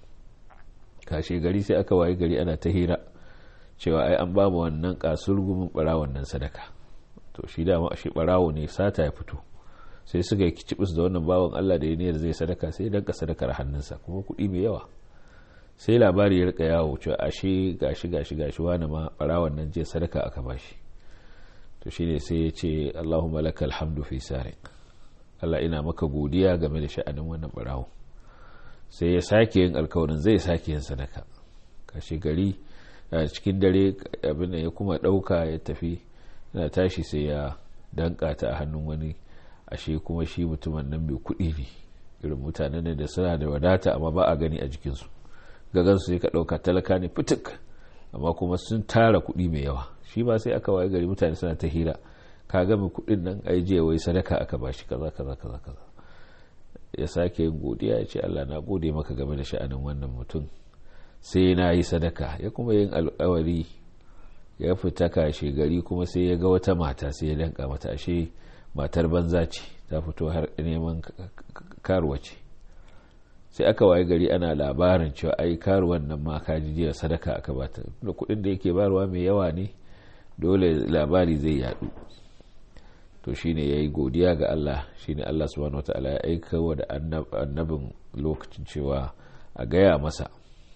kashe gari sai aka waye gari ana ta hira cewa ai an ba mu wannan kasurgumin barawon nan sadaka to shi dama shi barawo ne sata ya fito sai suka yi kicibis da wannan bawan Allah da ya niyyar zai sadaka sai danka sadakar hannunsa kuma kuɗi mai yawa sai labari ya rika yawo cewa ashe gashi gashi gashi wani ma barawon nan je sadaka aka bashi to shine sai ya ce Allahumma lakal hamdu fi sariq Allah ina maka godiya game da sha'anin wannan barawo sai ya sake yin alkawarin zai sake yin sadaka kashi gari a cikin dare abin da ya kuma ɗauka ya tafi yana tashi sai ya danka ta a hannun wani ashe kuma shi mutumin nan mai kuɗi ne irin mutanen ne da suna da wadata amma ba a gani a jikinsu gagansu sai ka ɗauka talaka ne fitik amma kuma sun tara kuɗi mai yawa shi ba sai aka waye gari mutane suna ta hira ka ga mai kuɗin nan ai je wai sadaka aka bashi kaza kaza kaza kaza ya sake yin godiya ya ce Allah na gode maka game da sha'anin wannan mutum sai na yi sadaka ya kuma yin alkawari ya fita kashe gari kuma sai ya ga wata mata sai ya danka mata ashe matar banza ce ta fito har neman karuwa ce sai aka waye gari ana labarin cewa ai karuwan nan ma kaji jiya sadaka aka bata da kuɗin da yake barwa mai yawa ne dole labari zai yadu to shine ya yi godiya ga Allah shine Allah subhanahu wataala ya aika wa da annabin lokacin cewa a gaya masa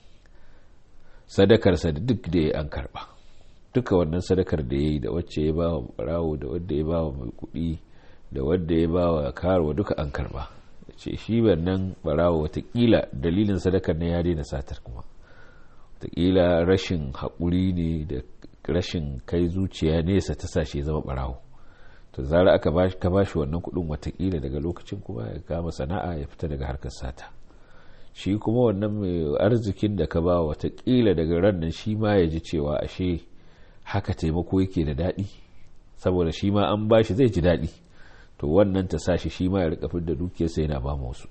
sadakarsa da duk da ya an karba duka wannan sadakar da ya yi da wacce ya ba wa barawo da wadda ya ba wa mai kuɗi da wadda ya ba wa karuwa duka an karba ce shi wannan barawo watakila dalilin sadakar na ya daina satar kuma watakila rashin haƙuri ne da rashin kai zuciya nesa ta sashe zama barawo to zara aka ka bashi wannan kuɗin watakila daga lokacin kuma ya kama sana'a ya fita daga harkar sata shi kuma wannan mai arzikin da ka ba watakila daga ran nan shi ma ya ji cewa ashe haka taimako yake da daɗi saboda shi ma an bashi zai ji daɗi to wannan ta sa shi shi ma ya rika da dukiyarsa yana ba wasu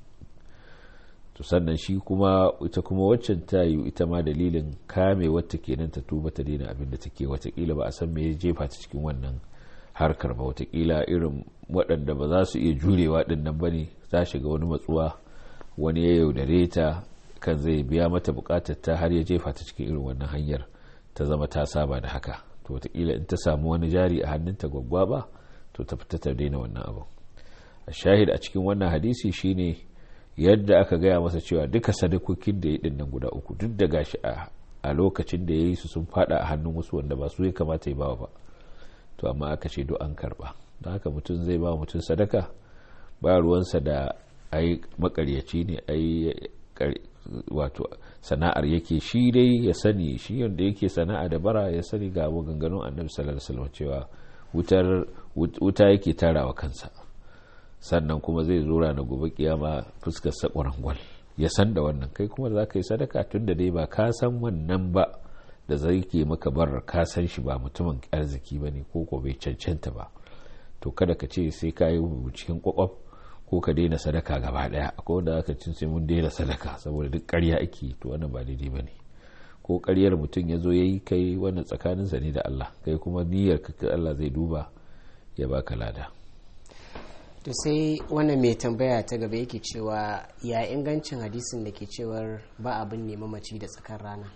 to sannan shi kuma ita kuma waccan ta yi ita ma dalilin kame wata kenan ta tuba ta daina abin da take watakila ba a san me ya jefa ta cikin wannan harkar ba watakila irin waɗanda ba za su iya jurewa ɗin nan ba ne za shiga wani matsuwa wani ya yaudare ta kan zai biya mata bukatar ta har ya jefa ta cikin irin wannan hanyar ta zama ta saba da haka to watakila in ta samu wani jari a hannunta gwaggwa ba to ta fita ta daina wannan abu a shahid a cikin wannan hadisi shine yadda aka gaya masa cewa duka sadakokin da ya yi nan guda uku duk da gashi a lokacin da ya yi su sun fada a hannun wasu wanda ba su ya kamata ya bawa ba to amma aka ce duk an karba don haka mutum zai ba mutum sadaka ba ruwansa da ai makaryaci ne ai wato sana'ar yake shi dai ya sani shi yadda yake sana'a da bara ya sani ga maganganun annabi sallallahu alaihi wasallam cewa wutar wuta yake tarawa kansa sannan kuma zai zo na gobe kiyama fuskar sa gwal ya san da wannan kai kuma za ka yi sadaka tun da dai ba ka san wannan ba da zai ke maka bar ka san shi ba mutumin arziki ba ne ko ko bai cancanta ba to kada ka ce sai ka yi cikin kwakwaf ko ka daina sadaka gaba daya akwai wanda aka cin sai mun daina sadaka saboda duk ƙarya ake to wannan ba daidai ba ne ko ƙaryar mutum ya zo ya yi kai wannan tsakaninsa ne da Allah kai kuma niyyar ka Allah zai duba ya baka lada to sai wannan mai tambaya ta gaba yake cewa ya ingancin hadisin da ke cewar ba abin ne mamaci da tsakar rana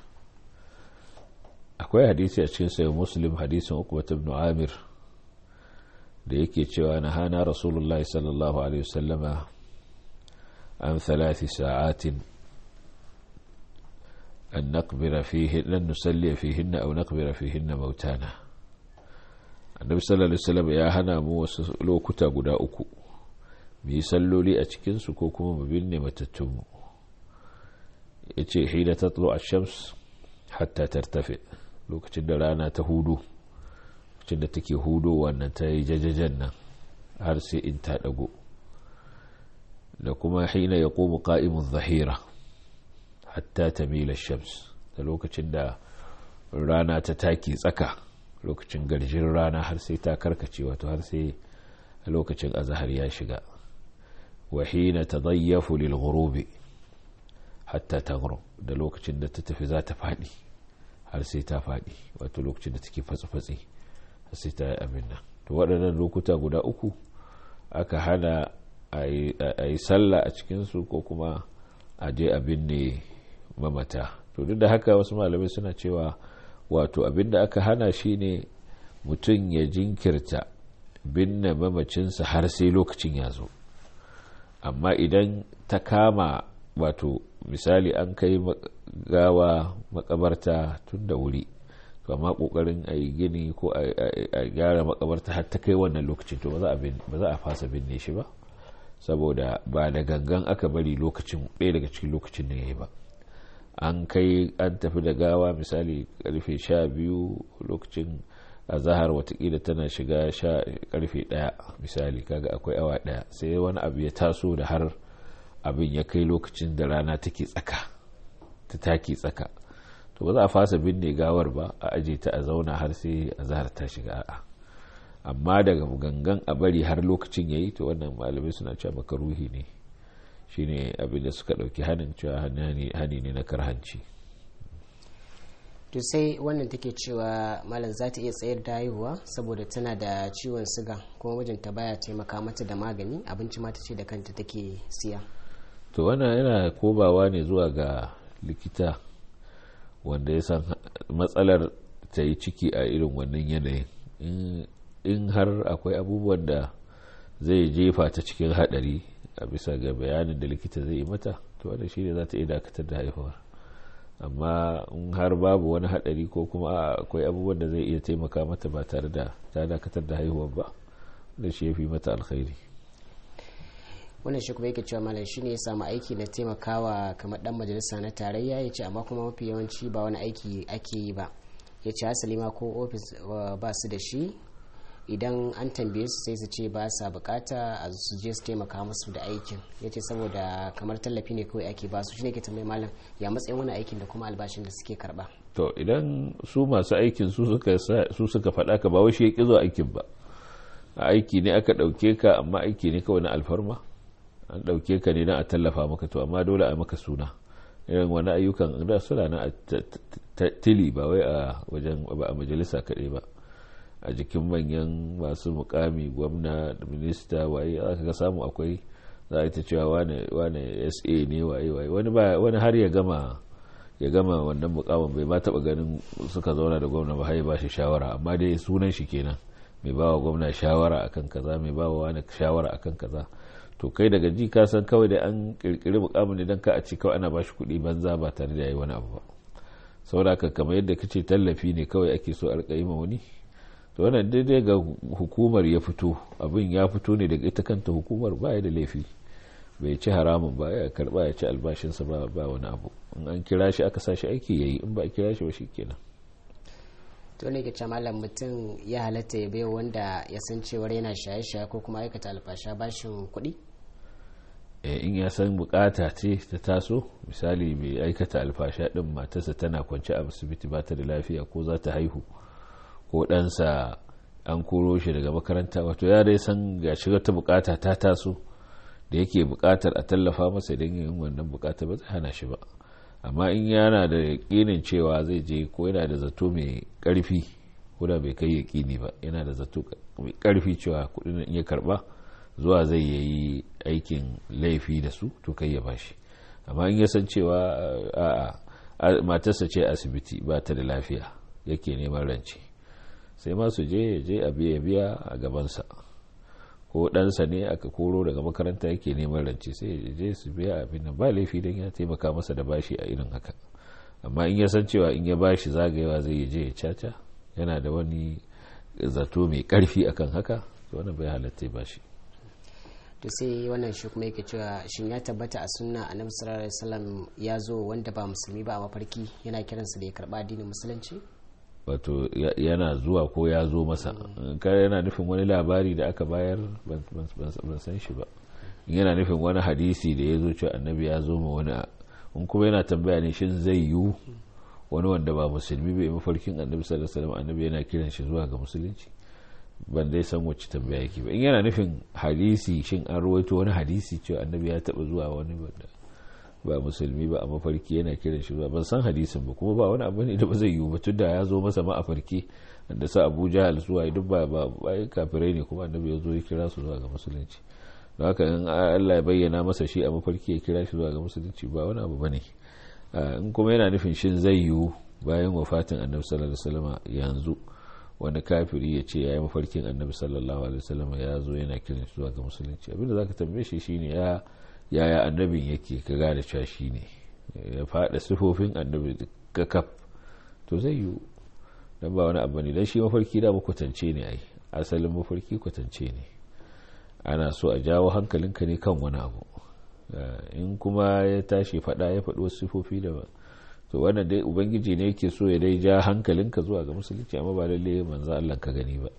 akwai hadisi a cikin sayo muslim hadisin ukubat ibn amir da yake cewa na hana rasulullahi sallallahu alaihi wasallama an thalathi sa'atin an naqbira fihi lan nusalli fihinna aw naqbira fihinna mautana annabi sallallahu alaihi wasallam ya hana mu wasu lokuta guda uku mu yi salloli a cikin su ko kuma mu binne matattun mu yace hina tatlu ash-shams hatta tartafi lokacin da rana ta hudu lokacin da take hudo wannan ta yi jajajen nan har sai in ta dago da kuma hina ya komu ka'imun zahira hatta ta mila shams da lokacin da rana ta taki tsaka lokacin garjin rana har sai ta karkace wato har sai lokacin azahar ya shiga wa hina ta zayyafu lil ghurubi hatta ta da lokacin da ta tafi za ta faɗi har sai ta faɗi wato lokacin da take fatsi-fatsi har sai ta yi abin nan to waɗannan lokuta guda uku aka hana a yi sallah a cikinsu ko kuma a je abin ne mamata to duk da haka wasu malamai suna cewa wato abin da aka hana shi ne mutum ya jinkirta binne mamacinsa har sai lokacin ya zo amma idan ta kama wato misali an kai gawa makabarta tun da wuri to amma kokarin a yi gini ko a gyara makabarta har ta kai wannan lokacin to ba za a fasa binne shi ba saboda ba da gangan aka bari lokacin ɗaya daga cikin lokacin da ya yi ba an kai an tafi da gawa misali karfe sha biyu lokacin a zahar watakila tana shiga sha karfe ɗaya misali kaga akwai awa ɗaya sai wani abu ya taso da har abin ya kai lokacin da rana take tsaka ta taki tsaka to ba za a fasa binne gawar ba a aje ta a zauna har sai a zahar ta shiga a'a amma daga gangan a bari har lokacin yayi to wannan malamai suna cewa makaruhi ne shine abin da suka dauki hanin cewa hani ne na karhanci to sai wannan take cewa malam za ta iya tsayar da haihuwa saboda tana da ciwon siga kuma mijinta baya taimaka mata da magani abinci ma ta ce da kanta take siya to wannan yana kobawa ne zuwa ga likita wanda ya san matsalar ta yi ciki a irin wannan yanayin in har akwai abubuwan da zai jefa ta cikin hadari a bisa ga bayanin da likita zai yi mata to wanda shi ne za ta iya dakatar da haihuwar amma in har babu wani hadari ko kuma akwai abubuwan da zai iya taimaka mata ba tare da ta dakatar da haihuwar ba da shi ya fi mata alkhairi wannan shi kuma yake cewa malam shine ya samu aiki na taimakawa kamar dan majalisa na tarayya ya ce amma kuma mafi yawanci ba wani aiki ake yi ba ya ce hasali ma ko ofis ba su da shi idan an tambaye su sai su ce ba sa bukata a su je su taimaka musu da aikin ya ce saboda kamar tallafi ne kawai ake ba su shine ke tambayi malam ya matsayin wani aikin da kuma albashin da suke karba to idan su masu aikin su suka su suka faɗa ka ba wai shi ya ƙi zo aikin ba a aiki ne aka ɗauke ka amma aiki ne kawai na alfarma an ɗauke ka ne na a tallafa maka to amma dole a maka suna irin wani ayyukan da suna na a tili ba wai a wajen ba a majalisa kaɗai ba a jikin manyan masu mukami gwamna da minista waye aka ga samu akwai za a ta cewa wane sa ne waye waye wani har ya gama ya gama wannan mukamin bai ma taba ganin suka zauna da gwamna ba har ba shi shawara amma dai sunan shi kenan mai ba wa gwamna shawara akan kaza mai ba wa wani shawara akan kaza to kai daga ji ka san kawai da an kirkiri mukamin ne don ka a ce kawai ana ba shi kuɗi banza ba tare da yayi wani abu ba saboda haka kamar yadda kace tallafi ne kawai ake so a rika yi ma wani to wannan daidai ga hukumar ya fito abin ya fito ne daga ita kanta hukumar ba da laifi bai ci haramun ba ya karba ya ci albashinsa ba ba wani abu in an kira shi aka sa shi aiki yayi in ba a kira shi ba kenan to ne ke malam mutum ya halatta ya bai wanda ya san cewar yana shaye-shaye ko kuma aikata alfasha bashin kuɗi in ya san bukata ce ta taso misali mai aikata alfasha din matarsa tana kwance a asibiti ba ta da lafiya ko za ta haihu ko ɗansa an koro shi daga makaranta wato ya dai san ga shiga ta bukata ta taso da yake bukatar a tallafa masa don yin wannan bukata ba zai hana shi ba amma in yana da yakinin cewa zai je ko yana da zato mai karfi ko da bai kai yakini ba yana da zato mai karfi cewa kudin ya karba zuwa zai yayi aikin laifi da su to kai ya bashi amma in ya san cewa a matarsa ce asibiti ba ta da lafiya yake neman rance sai ma su je ya je a biya biya a gabansa ko ɗansa ne aka koro daga makaranta yake neman rance sai ya je su biya abin nan ba laifi don ya taimaka masa da bashi a irin haka amma in ya san cewa in ya bashi zagayewa zai je ya caca yana da wani zato mai karfi akan haka to wannan bai halatta bashi to sai wannan shi kuma yake cewa shin ya tabbata a sunna annabi sallallahu alaihi wasallam ya zo wanda ba musulmi ba a mafarki yana kiransa da ya karba addinin musulunci wato yana zuwa ko ya zo masa kar yana nufin wani labari da aka bayar ban san shi ba yana nufin wani hadisi da ya zo cewa annabi ya zo ma wani in kuma yana tambaya ne shin zai yiwu wani wanda ba musulmi bai mafarkin annabi sallallahu alaihi wasallam annabi yana kiran shi zuwa ga musulunci ban dai san wacce tambaya yake ba in yana nufin hadisi shin an rawaito wani hadisi cewa annabi ya taba zuwa wani wanda ba musulmi ba a mafarki yana kiran shi ban san hadisin ba kuma ba wani abu ne da ba zai yiwu ba tun da ya zo masa ma a farki da sa abu jahal zuwa duk ba ba kafirai ne kuma annabi ya zo ya kira su zuwa ga musulunci don haka in Allah ya bayyana masa shi a mafarki ya kira shi zuwa ga musulunci ba wani abu bane in kuma yana nufin shin zai yiwu bayan wafatin annabi sallallahu alaihi wasallam yanzu wani kafiri ya ce ya yi mafarkin annabi sallallahu alaihi wasallam ya zo yana kiran shi zuwa ga musulunci abinda zaka tambaye shi shine ya yaya annabin yake ka gane cewa shi ne ya faɗa sifofin annabi ka kaf to zai yiwu don ba wani abu ne don shi mafarki da kwatance ne ai asalin mafarki kwatance ne ana so a jawo hankalinka ne kan wani abu in kuma ya tashi faɗa ya faɗi wasu sifofi da ba to wannan dai ubangiji ne yake so ya dai ja hankalinka zuwa ga musulunci amma ba lalle manzo Allah ka gani ba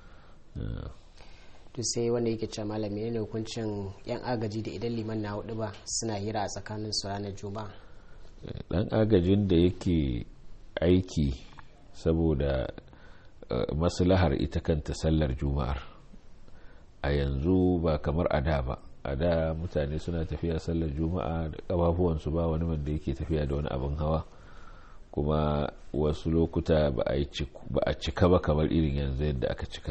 to sai wanda yake cewa malami ne hukuncin yan agaji da idan liman na hudu ba suna hira a tsakanin su ranar juma'a dan agajin da yake aiki saboda maslahar ita kanta sallar juma'ar a yanzu ba kamar a da ba a da mutane suna tafiya sallar juma'a da kafafuwansu ba wani wanda yake tafiya da wani abin hawa kuma wasu lokuta ba a cika ba kamar irin yanzu yadda aka cika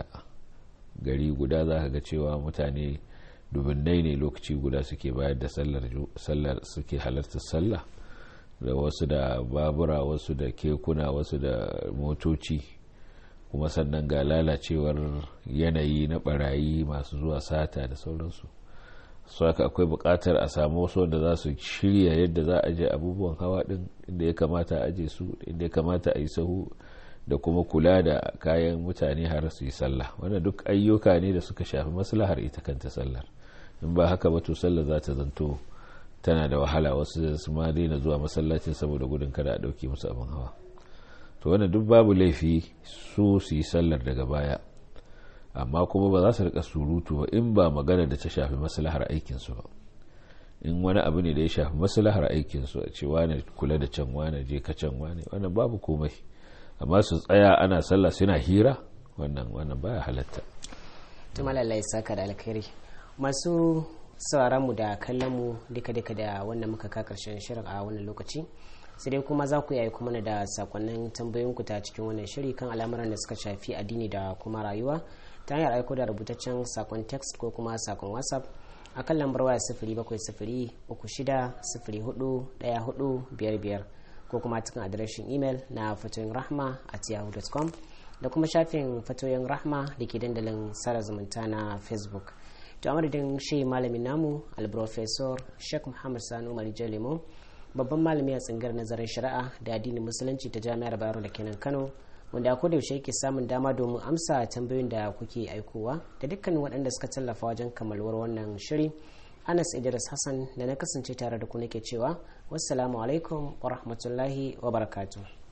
gari guda za ka ga cewa mutane dubinnai ne lokaci guda suke bayar da sallar suke halartar sallah da wasu da babura wasu da kekuna wasu da motoci kuma sannan ga lalacewar yanayi na barayi masu zuwa sata da sauransu su haka akwai bukatar a samu wasu wanda za su shirya yadda za a je abubuwan hawa din inda ya kamata a aje su inda ya kamata a yi sahu da kuma kula da kayan mutane har su yi sallah wannan duk ayyuka ne da suka shafi maslahar ita kanta sallar in ba haka ba to sallar za ta zanto tana da wahala wasu su ma daina zuwa masallacin saboda gudun kada a dauke musu abin hawa to wannan duk babu laifi su su yi sallar daga baya amma kuma ba za su rika surutu ba in ba magana da ta shafi maslahar aikinsu ba in wani abu ne da ya shafi maslahar aikinsu a ce wane kula da can wane je ka can wane wannan babu komai amma su tsaya ana sallah suna hira wannan wannan baya halatta tuma lallai saka da alkhairi masu sauraron mu da kallon mu duka duka da wannan muka ka karshen shirin a wannan lokaci sai dai kuma za ku yi kuma da sakonnin tambayoyin ku ta cikin wannan shiri kan al'amuran da suka shafi addini da kuma rayuwa ta hanyar aiko da rubutaccen sakon text ko kuma sakon whatsapp a kan lambar waya sifiri bakwai sifiri uku shida sifiri hudu daya hudu biyar biyar ko kuma cikin adireshin imel na fatoyin rahma at yahoo.com da kuma shafin fatoyin rahma da ke dandalin sara zumunta na facebook to amadadin shi malamin namu alprofesor sheikh muhammad sanu marijan lemo babban malami a tsingar nazarin shari'a da addinin musulunci ta jami'ar bayero da kenan kano wanda a yaushe yake samun dama domin amsa tambayoyin da kuke aikowa da dukkanin waɗanda suka tallafa wajen kammaluwar wannan shiri anas idris hassan da na kasance tare da ku nake cewa wassalamu alaikum wa rahmatullahi wa barakatuh